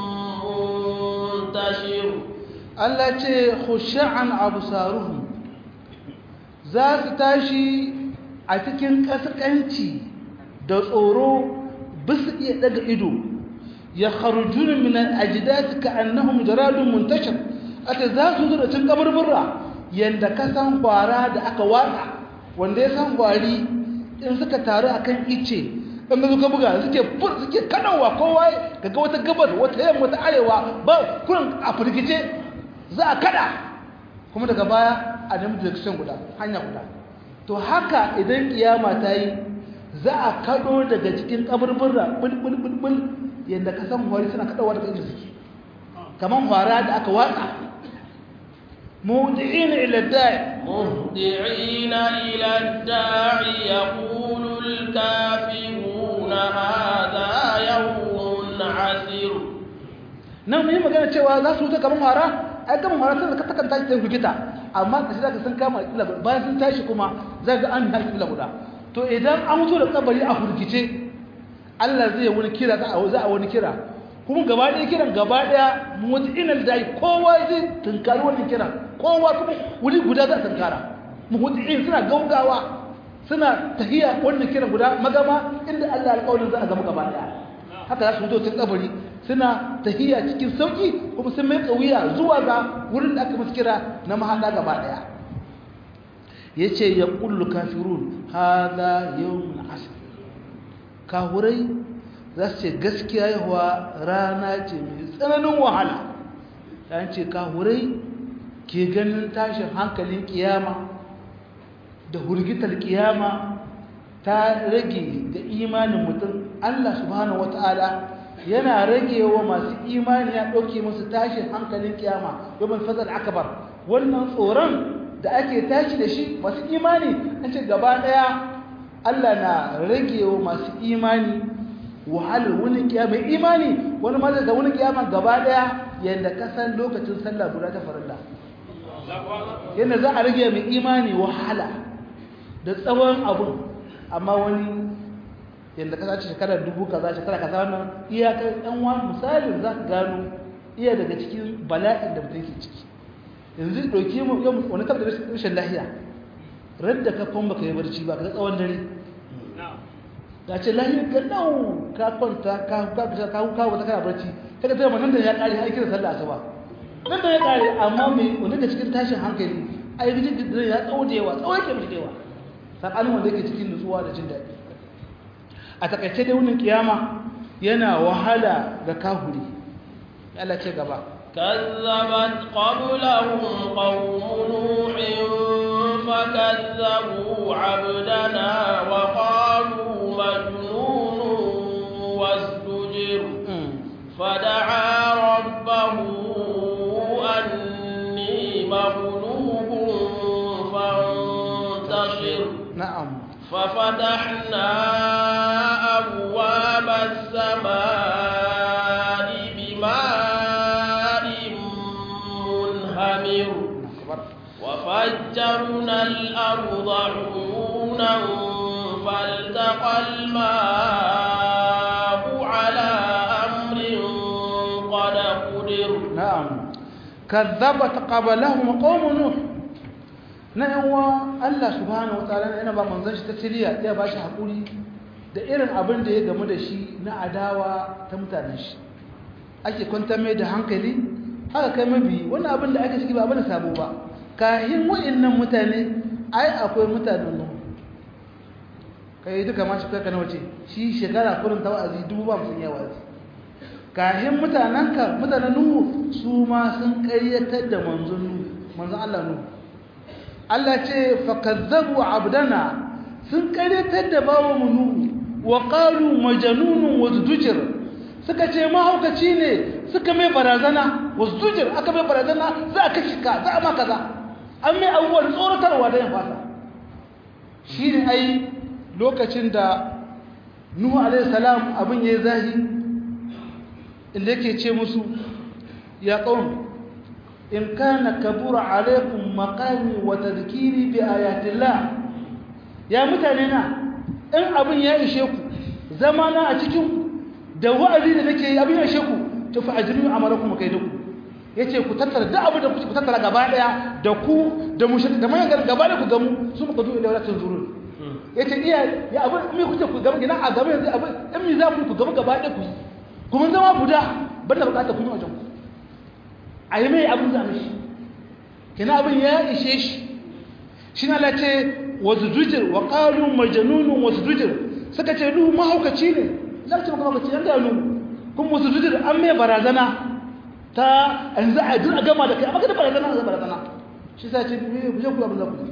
منتشر Allah ce khushan absaruhum za su tashi a cikin kaskanci da tsoro bisu iya daga ido ya kharujuna min al-ajdath ka'annahum jaradun muntashir ata za su zo da cin kaburbura yanda ka san kwara da aka watsa wanda ya san kwari in suka taru akan ice in ga suka buga suke fur suke kanawa kowa kaga wata gabar wata yamma wata arewa ba kurin a firgice za a kada kuma daga baya a nemi direction guda hanya guda to haka idan kiyama ta yi za a kado daga cikin kaburbura bulbulbulbul yadda ka san hwari suna kadawa daga inda suke kamar hwara da aka watsa mudi'ina ila da'i مهدعين إلى الداع يقول الكافرون هذا يوم عسير nan mun yi magana cewa za su wuta kamar mara ai kamar mara sun ta kan tashi ta rigita amma kashi zaka sun kama kila bayan sun tashi kuma za ga an tashi kila guda to idan an mutu da kabari a hurgice Allah zai wani kira za a za a wani kira kuma gaba ɗaya kiran gaba ɗaya mutinal dai kowa zai tunkari wannan kiran kowa kuma wuri guda za a tunkara mutin suna gaugawa suna tahiya wannan kiran guda magama inda Allah alƙawarin za a zama gaba ɗaya haka za su fito cikin kabari suna tahiya cikin sauki kuma sun mai wuya zuwa ga wurin da aka musu kira na mahaɗa gaba ɗaya ya ce ya ƙullu kafirun hada yawon asir kahurai za su ce gaskiya yawa rana ce mai tsananin wahala ya ce kahurai ke ganin tashin hankalin kiyama da hurgitar kiyama ta rage ga imanin mutum Allah subhanahu wata'ala yana rage wa masu imani ya ɗauke musu tashin hankalin kiyama domin fazar akabar wannan tsoron da ake tashi da shi masu imani an ce gaba ɗaya Allah na rage wa masu imani wahalar wani kiyama imani wani mazar da wani kiyama gaba ɗaya yadda kasan lokacin sallah guda ta farilla yadda za a rage mai imani wahala da tsawon abun amma wani yadda ka sace shekarar dubu kaza shekara kaza wannan iyakar ɗan wani misalin za ka gano iya daga cikin bala'in da mutum ke ciki yanzu ɗauki mu yau wani tabbata rashin lahiya ran da ka kwan baka yi barci ba ka tsawon dare ga ce lahiyar ka nau ka kwanta ka kuka ka kuka wata kana barci kaga tsaye ma nan da ya ƙare aiki da sallah asuba nan da ya ƙare amma mai wani da cikin tashin hankali ai rijin da ya tsawo da yawa tsawo yake mai da yawa sakanin wanda yake cikin nutsuwa da jin daɗi a takaice dai wunin kiyama yana wahala ga kahuri Allah ce gaba كذبت قبلهم قوم نوح فكذبوا عبدنا وقالوا مجنون وازدجر فدعا ربه أني مغلوب فانتصر na'am ففتحنا أبواب السماء بماء منهمر وفجرنا الأرض عيونا فالتقى الماء على أمر قد قدر na'am kazzabat qablahum qaum nuh na yawa Allah subhanahu wataala yana ba manzon shi tasiriya ya ba shi hakuri da irin abin da ya gamu da shi na adawa ta mutanen shi ake kwantar mai da hankali haka kai mabi wannan abin da aka ciki ba abin sabo ba kahin wa'annan mutane ai akwai mutanen nuh kai duka ma shi kai wace shi shekara kurin ta wa'azi dubu ba musun yawa wa'azi kahin mutanenka mutanen nuhu su ma sun ƙayyatar da manzon nuhu manzon Allah nuhu Allah ce fakazzabu abdana sun ƙayyatar da bawo mu nuhu wa qalu majnunun wazdujir suka ce mahaukaci ne suka mai barazana wazdujir aka mai barazana za a kashi ka za a ma kaza an mai abubuwan tsoratarwa da ya fasa shi ne ai lokacin da nuhu alaihi salam abin ya yi zahi inda yake ce musu ya ƙaun in kana kabura alaikum maqami wa tadhkiri bi ayatillah ya mutane na in abin ya ishe ku zama na a cikin ku da wa'azi da nake yi abin ya ishe ku to fa ajrimu amalakum kai da ku yace ku tattara da abu da ku tattara gaba daya da ku da mushrik da mayan gaba da ku gamu su muka duba ila walatin zurur yace iya ya abin me kuke ku gaba gina a gaba yanzu abin in me za ku ku gaba gaba da ku yi kuma zama guda banda bukata kun yi wajen ku a yi mai abin zama shi kina abin ya ishe shi shi na lace wasu dujir wa ƙalun majanunun wasu dujir suka ce nuhu mahaukaci ne za ce maka mahaukaci yan gano kuma wasu dujir an mai barazana ta yanzu a duk a gama da kai amma kada barazana a barazana shi sa ce ku je ku abin za ku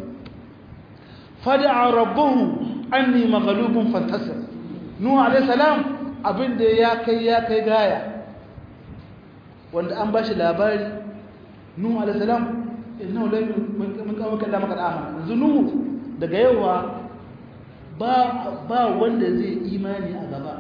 fada'a rabbahu anni maghlubun fantasir nuhu alayhi salam abin da ya kai ya kai gaya wanda an ba shi labari nuhu alaihissalam innahu la min kawo kalla maka dama yanzu nuhu daga yawa ba wanda zai imani a gaba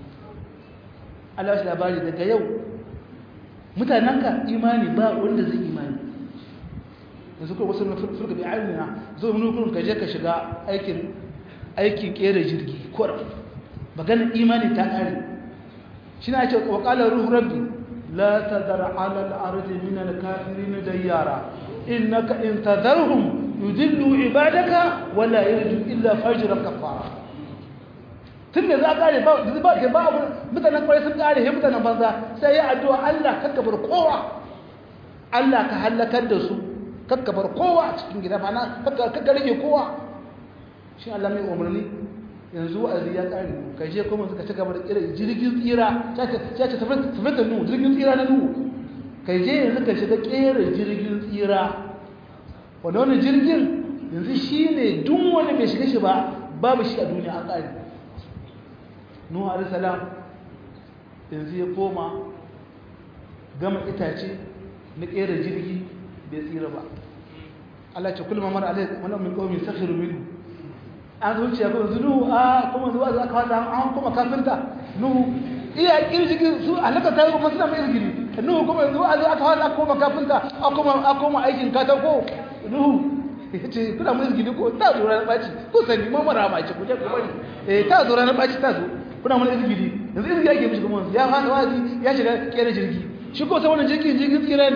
Allah shi labari daga yau mutanenka imani ba wanda zai imani yanzu kuma wasu furka bi ayyuna zo mun kurun ka je ka shiga aikin aikin kera jirgi kora maganar imani ta kare shi na ce wa qala ruhu rabbi la tadar ala al-ardi min al-kafirin dayyara innaka in tadarhum yudillu ibadaka wala yarju illa fajran kafara tunda za kare ba ba ke ba mutanen kwarai sun kare he mutanen banza sai ya addu'a Allah kakka bar kowa Allah ka halakar da su kakka bar kowa a cikin gida bana kakka kakka rage kowa shi Allah mai umarni yanzu wa'azi ya kare ka je kuma suka ci gaba da kira jirgin tsira ta ce tafi da nuhu jirgin tsira na nuhu ka je yanzu ka shiga kera jirgin tsira wanda wani jirgin yanzu shi ne duk wanda bai shiga shi ba babu shi a duniya an kare nuhu alisalam yanzu ya koma gama itace na kera jirgi bai tsira ba Allah ce kullum mara alai wani min kawai sakhiru minhu an zuciya kuma yanzu nuhu a kuma zuwa za ka wata an kuma kafinta nuhu iya kirjigin su halaka ta yi kuma suna mai izgiri nuhu kuma yanzu a aka wata aka koma kafinta a koma aikin katako nuhu ya ce kuna mai izgiri ko ta zo ranar ɓaci ko sani ma mara ɓaci ku je ku bari eh ta zo ranar ɓaci ta zo kuna mai izgiri yanzu izgiri ake mishi kuma ya fasa wazi ya shiga kera jirgi shi ko sai wannan jirgin jirgin tsira ne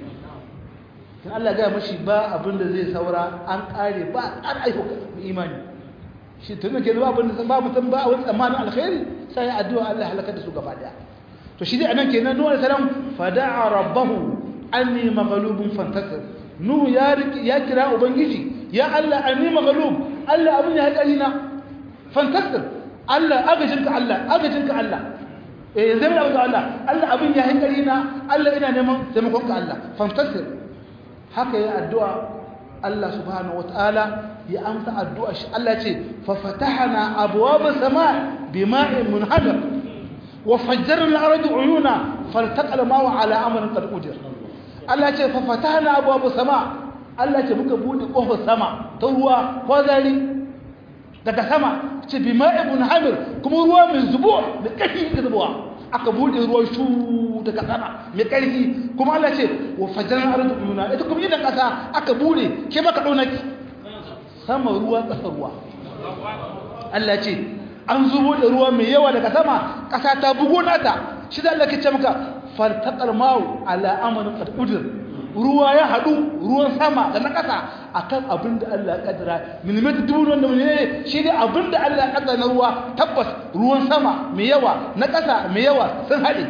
in Allah gaya mashi ba abin da zai saura an kare ba an aiko imani shi tun da ke zuwa abin da ba mutum ba a wani tsammanin alkhairi sai ya addu'a Allah halaka da su gaba daya to shi dai anan kenan nuhu alaihi salam fada'a rabbahu anni maghlubun fantasir nuhu ya ya kira ubangiji ya Allah anni maghlub Allah abin ya hakari na fantasir Allah agajinka Allah agajinka Allah eh zai mu da Allah Allah abin ya hakari na Allah ina neman taimakon ka Allah fantasir haka ya addu'a Allah subhanahu wataala ya amsa addu'a shi Allah ce fa fatahna abwaaba samaa bima'in munhadar wa fajjarna al-arda uyuna faltaqa al-ma'u ala amrin qad udir Allah ce fa fatahna abwaaba samaa Allah ce muka bude kofar sama ta ruwa ko zari daga sama ce bima'in munhamir kuma ruwa mai zubo da kashi da zubowa aka bude ruwan shu daga sama mai ƙarfi kuma Allah ce wa fajar arzu yuna ita kuma idan ƙasa aka bude ke baka ɗaunaki sama ruwa ƙasa ruwa Allah ce an zubo da ruwa mai yawa daga sama ƙasa ta bugo nata shi da Allah ke ce maka fartaqal ma'u ala amarin qad udir ruwa ya haɗu ruwan sama da na ƙasa akan abin da Allah ya kaddara millimeter dubu wanda ne shi ne abin da Allah ya kaddara na ruwa tabbas ruwan sama mai yawa na ƙasa mai yawa sun haɗe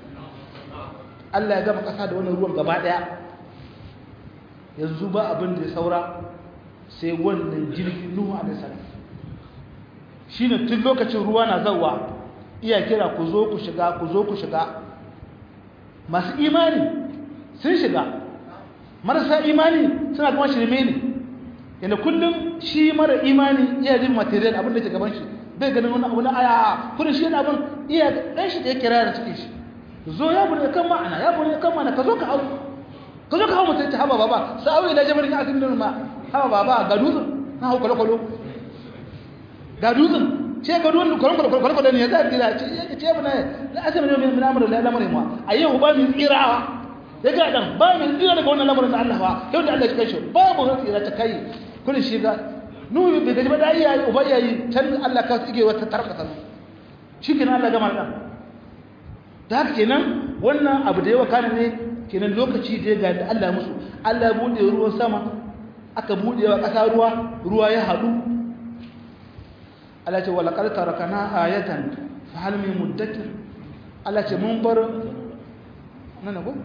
Allah ya gama ƙasa da wannan ruwan gaba ɗaya yanzu ba abin da ya saura sai wannan jirgin Nuhu alaihi salam shine tun lokacin ruwa na zawa iya kira ku zo ku shiga ku zo ku shiga masu imani sun shiga marasa imani suna kuma shirme ne yana kullum shi mara imani iya jin material abin da ke gaban shi bai ganin wani abu na aya kudin shi yana abin iya ɗan shi da ya kira da cikin shi zo ya bude kan ma'ana ya bude kan ma'ana ka zo ka hau ka zo ka hau mutum ta haba baba sa'awi ila jabarin ya asirin ma haba baba ga dutsen na hau kwalo-kwalo ga dutsen ce ga dutsen kwalo-kwalo ne ya za a gida ce bana na asirin ne mai namurin lamarin ma a yau ba mai tsirawa ya ga dan ba mai tsira daga wannan lamarin da Allah ba yau da Allah ya kai shi babu wani tsira ta kai kullun shi ga nuhu bai gaji ba da iyaye uba iyaye can Allah ka tsige wata tarkata shi kenan Allah gama dan da haka kenan wannan abu da yawa kana ne kenan lokaci da ya ga da Allah musu Allah ya bude ruwan sama aka bude wa kasa ruwa ruwa ya hadu Allah ce wala qad tarakana ayatan fa hal min muddakir Allah ce mun bar nan ko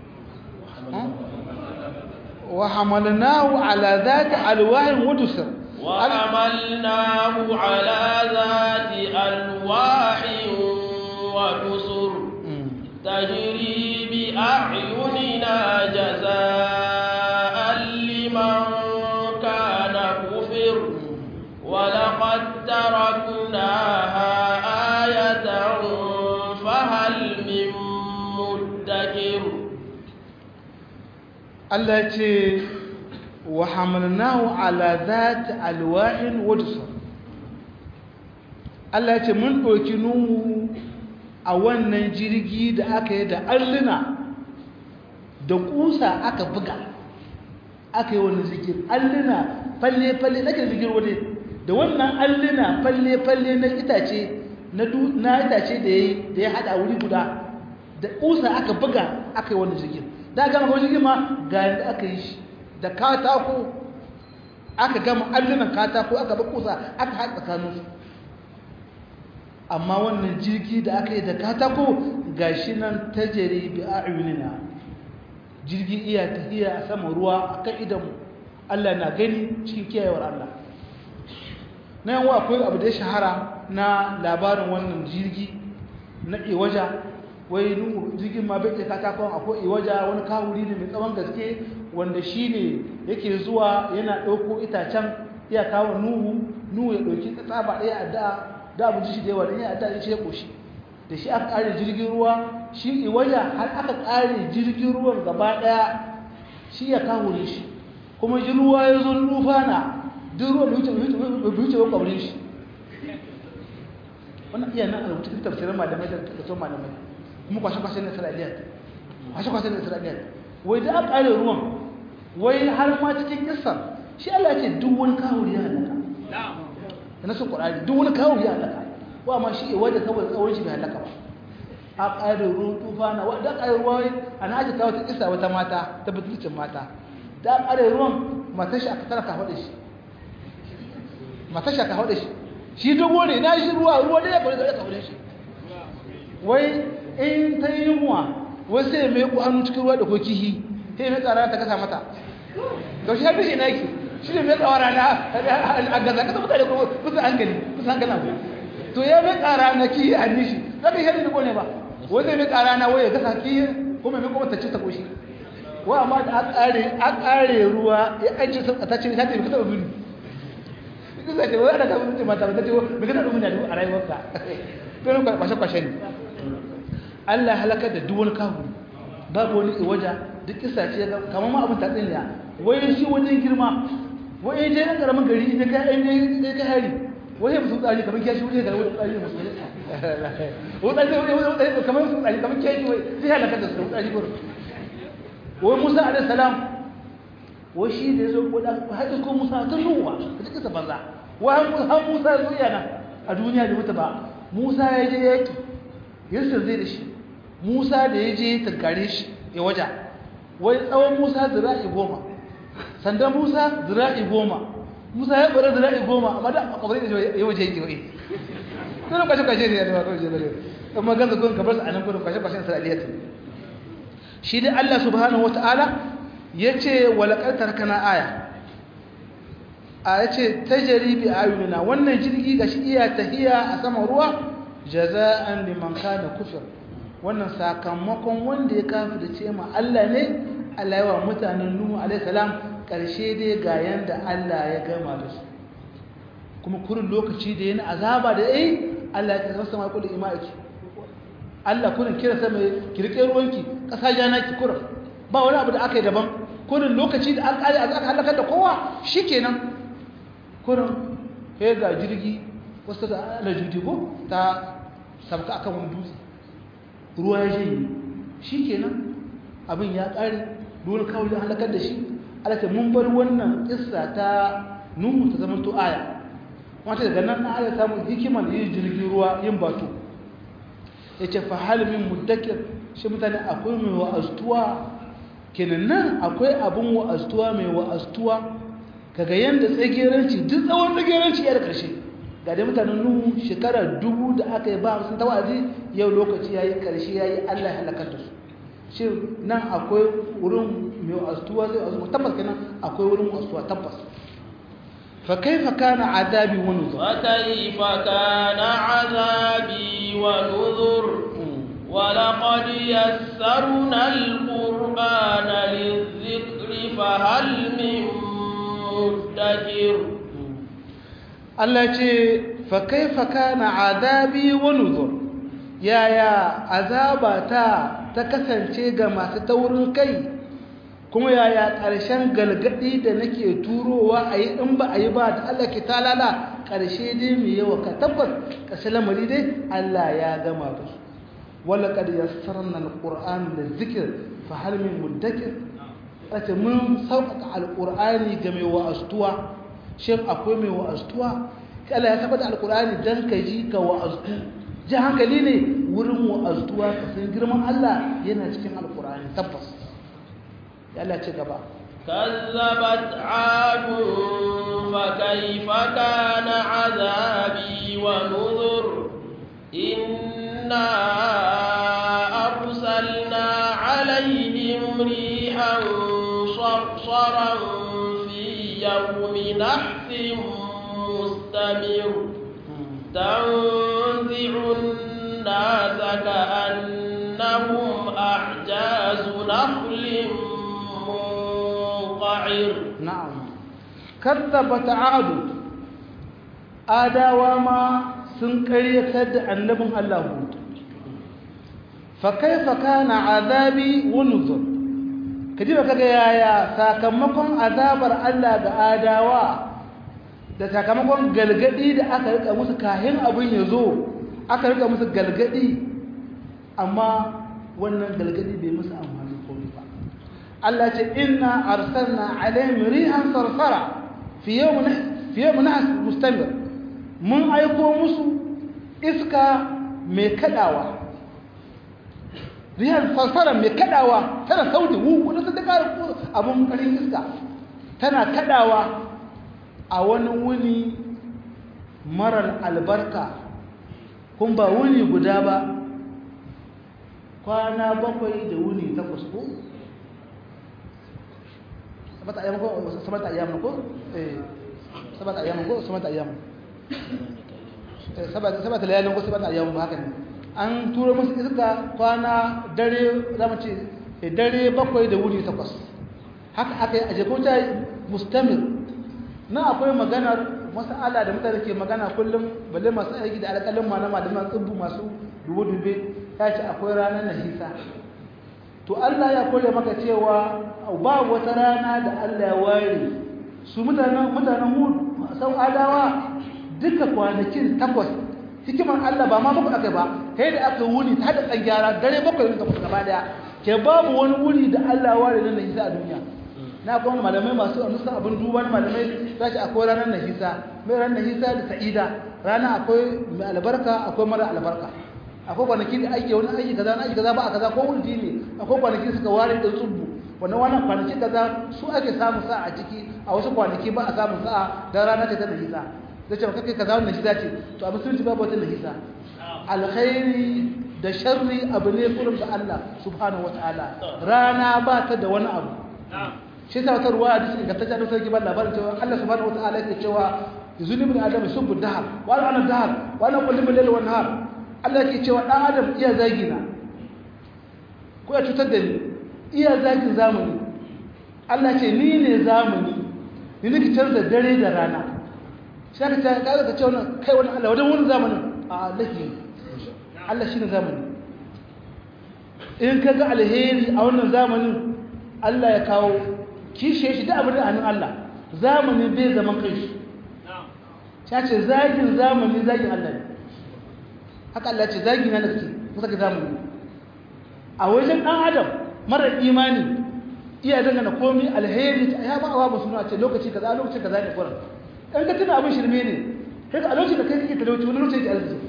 وحملناه على ذات ألواح ودسر وحملناه على ذات ألواح ودسر تجري بأعيننا جزاء لمن كان كفر ولقد تركناها آية فهل من مدكر Allah ce wa hamalnahu ala zati alwahin wadusar Allah ya ce mun ɗauki nuhu a wannan jirgi da aka yi da alluna da kusa aka buga aka yi wani zikir alluna falle-falle na kan zikir wani da wannan alluna falle-falle na itace na itace da ya hada wuri guda da kusa aka buga aka yi wani zikir da gama kawai jirgin ma ga yadda aka yi shi da katako aka gama allunan katako aka ba kusa aka haɗa tsakaninsu amma wannan jirgi da aka yi da katako ga shi nan ta jere bi a jirgi iya tafiya a sama ruwa a kan idanmu Allah na gani cikin kiyayewar Allah na yawa akwai abu da ya shahara na labarin wannan jirgi na iwaja wai nuhu jirgin ma bai iya katakon akwai iwaja wani kawuri ne mai tsawon gaske wanda shi ne yake zuwa yana ɗauko itacen iya kawo nuhu nuhu ya ɗauki tsaba ɗaya a da da abu ji shi da yawa da ya da ya ce ya ƙoshi da shi aka ƙare jirgin ruwa shi iwaja har aka ƙare jirgin ruwan gaba ɗaya shi ya kawo shi kuma ji ruwa ya zo nufa na duk ruwan da wuce wani ƙwabrin shi wannan iya nan a rubuta cikin tafsirin malamai da tafsirin malamai kuma kwashe-kwashe na isra'iliyat kwashe-kwashe na isra'iliyat wai da aka ƙare ruwan wai har ma cikin kisan shi Allah ce duk wani kawo ya halaka na su ƙwararri duk wani kawo ya halaka wa ma shi wadda saboda tsawon shi bai halaka ba a ƙarin ruwan tufa na wadda ƙarin ruwa a na aji kawo ta isa wata mata ta butulcin mata da ƙarin ruwan matar shi aka tara ka haɗe shi matar shi aka haɗe shi shi dogo ne na shi ruwa ruwa da ya kawai da ya kawai shi wai in ta yi yunwa wai sai mai ku hannu cikin ruwa da ko kihi sai mai tsara ta kasa mata to shi har shi na yake shi ne mai tsawara na a gaza kasa mutane kuma kusa hankali kusa hankali abu to ya mai tsara na kihi a nishi za ka yi shari ne ba wai zai mai tsara na waya gasa kihi kuma mai kuma ta ci ta koshi wa amma da a ƙare ruwa ya ajiye ta ce ta ce ka taɓa bini kusa ce wai ana ta mutu mata ba ta ce mai kana ɗumin da a rayuwarka to ne kwashe-kwashe ne Allah halakar da duk wani kafiri babu wani iwaja duk kisa ce kamar ma abin tatsin ya wai shi wajen girma wai je ɗan ƙaramin gari ne ka ɗan ne ka hari wai ya musu tsari kamar kiyashi wuce ga wani tsari musu wani tsari kamar musu tsari kamar kiyashi wai sai halakar da su tsari gurin wai musa alaihi salam wai shi da ya zo ko da haɗe ko musa ta ruwa ka ji kisa banza wai har musa ya zo yana a duniya da mutu ba musa ya je yaƙi yasir zai da shi musa da ya je tankare shi ya waja wai tsawon musa zira'i goma sandan musa zira'i goma musa ya ɓara zira'i goma amma da akwai da ya waje yake wai tunan kwashe-kwashe ne ya zama kawai jere amma ganza kun kamar su a nan gudun kwashe-kwashen isra'iliyat shi dai allah subhanahu wa ta'ala ya ce walakar tarkana aya a ya ce ta jaribi ayunina wannan jirgi ga shi iya tahiya a saman ruwa jaza'an liman kana kufir wannan sakamakon wanda ya kafi da ce ma Allah ne Allah yawa mutanen Nuhu alaihi salam karshe dai ga yanda Allah ya gama da su kuma kurin lokaci da yana azaba da yayi Allah ya kasa sama kullu ima'iki Allah kurin kira sama kirke ruwanki kasa jana ki kurin ba wani abu da aka yi daban kurin lokaci da aka aka halaka da kowa shikenan kurin sai ga jirgi wasu da alajudi ko ta sabka akan wani dutse ruwa ya jini shi kenan abin ya ƙare dole kawai da halakar da shi alaka mun bar wannan kissa ta nuhu ta zama to aya wata daga nan na aya samun hikimar yin jirgin ruwa yin batu ya ce fa halimin muddakir shi mutane akwai mai wa'aztuwa kenan nan akwai abin wa'aztuwa mai wa'aztuwa kaga yanda tsageranci duk tsawon tsageranci ya da ƙarshe ga dai mutanen nuhu shekara dubu da aka yi ba sun tawazi yau lokaci ya yi ƙarshe ya yi allah ya halakar da su shi nan akwai wurin mai astuwa zai azu tabbas kenan akwai wurin astuwa tabbas fa kaifa kana adabi wa nuzur fa kaifa kana azabi wa nuzur ولقد يسرنا القرآن للذكر فهل من مدكر Allah ce fa kaifa kana azabi wa nuzur yaya azaba ta ta kasance ga masu taurin kai kuma yaya ƙarshen galgadi da nake turowa a yi in ba a yi ba da Allah ke talala ƙarshe dai mai yawa ka tabbas ƙarshe lamari dai Allah ya gama da su wala kad yassarna alquran lizikr fa hal min mudakkir ace mun sauƙaƙa alqur'ani ga mai wa'astuwa shin akwai mai wa'astuwa Allah ya tabbata alqur'ani dan ka ji ka wa'astu ji hankali ne wurin wa'astuwa ka san girman Allah yana cikin alqur'ani tabbas ya Allah ce gaba كذبت عاد فكيف كان عذابي ونذر إنا أرسلنا عليهم ريحا صرصرا في يوم نحس مستمر تنزع الناس كأنهم أعجاز نخل منقعر نعم كذبت عاد آداوا ما sun ƙaryatar da annabin Allah Hud fa kaifa kana azabi wa nuzur kaji ba kaga yaya sakamakon azabar Allah ga adawa da sakamakon galgadi da aka rika musu kahin abin ya zo aka rika musu galgadi amma wannan galgadi bai musu amfani komai ba Allah ce inna arsalna alaihim rihan sarsara fi yawmin fi yawmin mustamir mun aiko musu iska mai kadawa riyar sarsara mai kadawa tana sauti wu wadda ta daga abin karin iska tana kadawa a wani wuni marar albarka kun ba wuni guda ba kwana bakwai da wuni takwas ko? sabata ayyamu ko? sabata ayyamu ko? eh sabata ayyamu ko? sabata ayyamu sabata layalin ko sabata ayyamu ba haka ne an turo musu iska kwana dare zama ce dare bakwai da wuni takwas haka aka yi a jekota mustamir na akwai maganar masala da mutane ke magana kullum balle masu aiki da alƙalin malama da masu tsibbu masu dube-dube ya ce akwai ranar nahisa to Allah ya kore maka cewa ba wata rana da Allah ya ware su mutanen mutanen hud sau adawa duka kwanakin takwas hikimar Allah ba ma muku aka ba kai da aka wuni ta da ɗan gyara dare bakwai da kuka gaba daya ke babu wani wuri da Allah ya ware na nahisa a duniya na kuma malamai masu anusan abin duba na malamai za shi akwai ranar nahisa mai ranar nahisa da sa'ida rana akwai mai albarka akwai mara albarka akwai kwanaki da ake wani aiki kaza na aiki kaza ba a kaza ko wuldi ne akwai kwanaki suka ware da tsubbu wannan wannan kwanaki kaza su ake samun sa'a a ciki a wasu kwanaki ba a samun sa'a dan rana ce ta nahisa zai ce ba kai kaza wannan nahisa ce to a musulunci babu wata nahisa alkhairi da sharri abu ne kurum da Allah subhanahu wataala rana ba ta da wani abu shi sa wata ruwa hadisi ga tajja da sarki ban labarin cewa Allah subhanahu wataala yake cewa yuzuni min adam subbu dahar wa ana dahar wa ana kullu min layl wa nahar Allah yake cewa dan adam iya zagi na ko ya cutar da ni iya zagin zamani Allah ce ni ne zamani ni nake canza dare da rana sai ka ta ka ce wannan kai wannan Allah wadan wannan zamanin a Allah Allah shine zamani in kaga alheri a wannan zamanin Allah ya kawo kishe shi da abin da hannun Allah zamani bai zaman kai shi ya ce zagin zamani zagin Allah ne haka Allah ce zagin na nake kusa ga zamani a wajen ɗan adam marar imani iya dangana komi alheri ya ba a ba suna ce lokaci kaza lokaci kaza ne kuran ɗan ka tuna abin shirme ne kai a lokacin da kai kake talauci wani lokacin ke arziki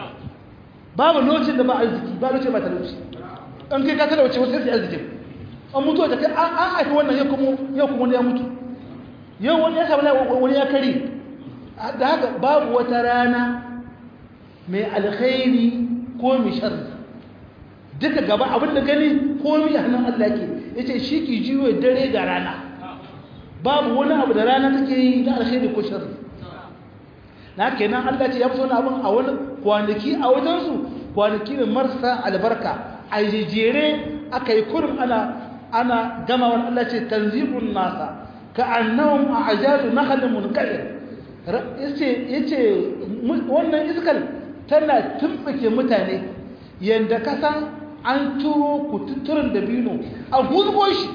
babu lokacin da ba arziki ba lokacin ba talauci ɗan kai ka talauci wasu sai arzikin an mutu da kai an haifi wannan yau kuma yau kuma wani ya mutu yau wani ya samu wani ya kare da haka babu wata rana mai alkhairi ko mai sharri duka gaba abin da gani ko mai hannun Allah ke yace shi ki jiwo dare ga rana babu wani abu da rana take yi na alkhairi ko sharri na kenan Allah ce ya fito wani abin a wani kwanaki a wajensu kwanaki ne marasa albarka a jejere aka yi kurum ana ana gama wani Allah ce tanzibun nasa ka annahum a ajazu nakhlin munqadir yace yace wannan iskal tana tumbuke mutane yanda ka san an turo kututturin dabino a gulgo shi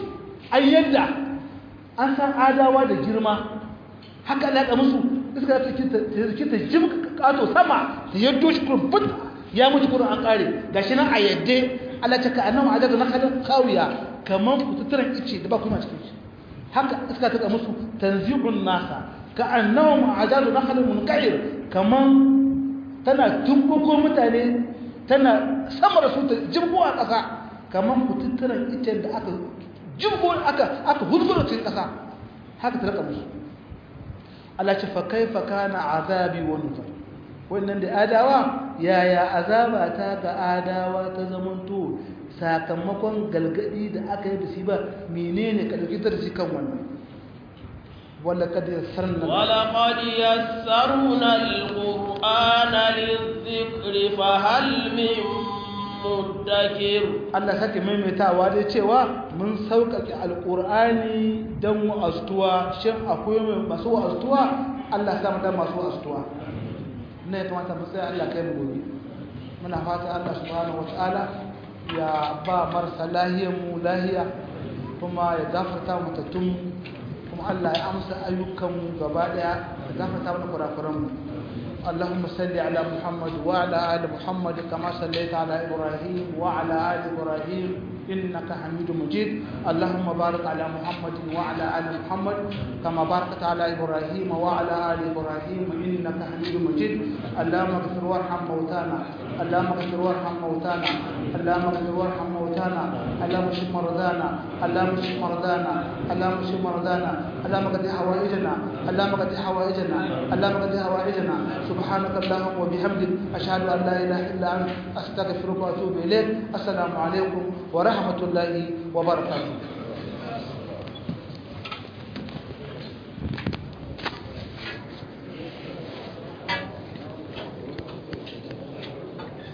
ai yadda an san adawa da girma haka alaƙa musu iska ta ta jim kato sama ta yaddo shi kurbut ya mutu kurin an ƙare ga shi nan a yadda Allah ta ka annahu ajazu nakalin kawiya kamar kututturan ice da ba kuma cikin shi haka iska ta musu tanzibun nasa ka annahu ajazu nakalin munqair kamar tana tumbuko mutane tana sama da su ta jimbo a ƙasa kamar kututturan ice da aka jimbo aka aka hurgura cikin ƙasa haka ta raka musu Allah ce fa kaifa kana azabi wa nuzur wannan da adawa yaya azaba ta ga adawa ta zamanto sakamakon galgadi da aka yi da shi ba menene ka dauki darasi kan wannan wala kad yassarna wala qad yassarna alqur'ana lidhikri fa hal min muddakir Allah sake maimaitawa dai cewa mun sauƙaƙe alqur'ani dan wa'astuwa shin akwai masu wa'astuwa Allah sa mu dan masu wa'astuwa ne ya kamata mu tsaya Allah kai mu gobe muna fata Allah subhanahu wataala ya ba marasa lahiyar mu lahiya kuma ya gafarta mu tattun kuma Allah ya amsa ayyukan mu gaba daya ya gafarta mana kurakuran mu اللهم صل على محمد وعلى ال محمد كما صليت على ابراهيم وعلى ال ابراهيم انك حميد مجيد اللهم بارك على محمد وعلى ال محمد كما باركت على ابراهيم وعلى ال ابراهيم انك حميد مجيد اللهم اغفر وارحم موتانا اللهم اغفر وارحم موتانا اللهم اغفر وارحم موتانا اللهم اشف مرضانا اللهم اشف مرضانا اللهم اشف مرضانا اللهم قد حوائجنا اللهم قد حوائجنا اللهم قد حوائجنا سبحانك اللهم وبحمدك اشهد ان لا اله الا انت استغفرك واتوب اليك السلام عليكم ورحمه الله وبركاته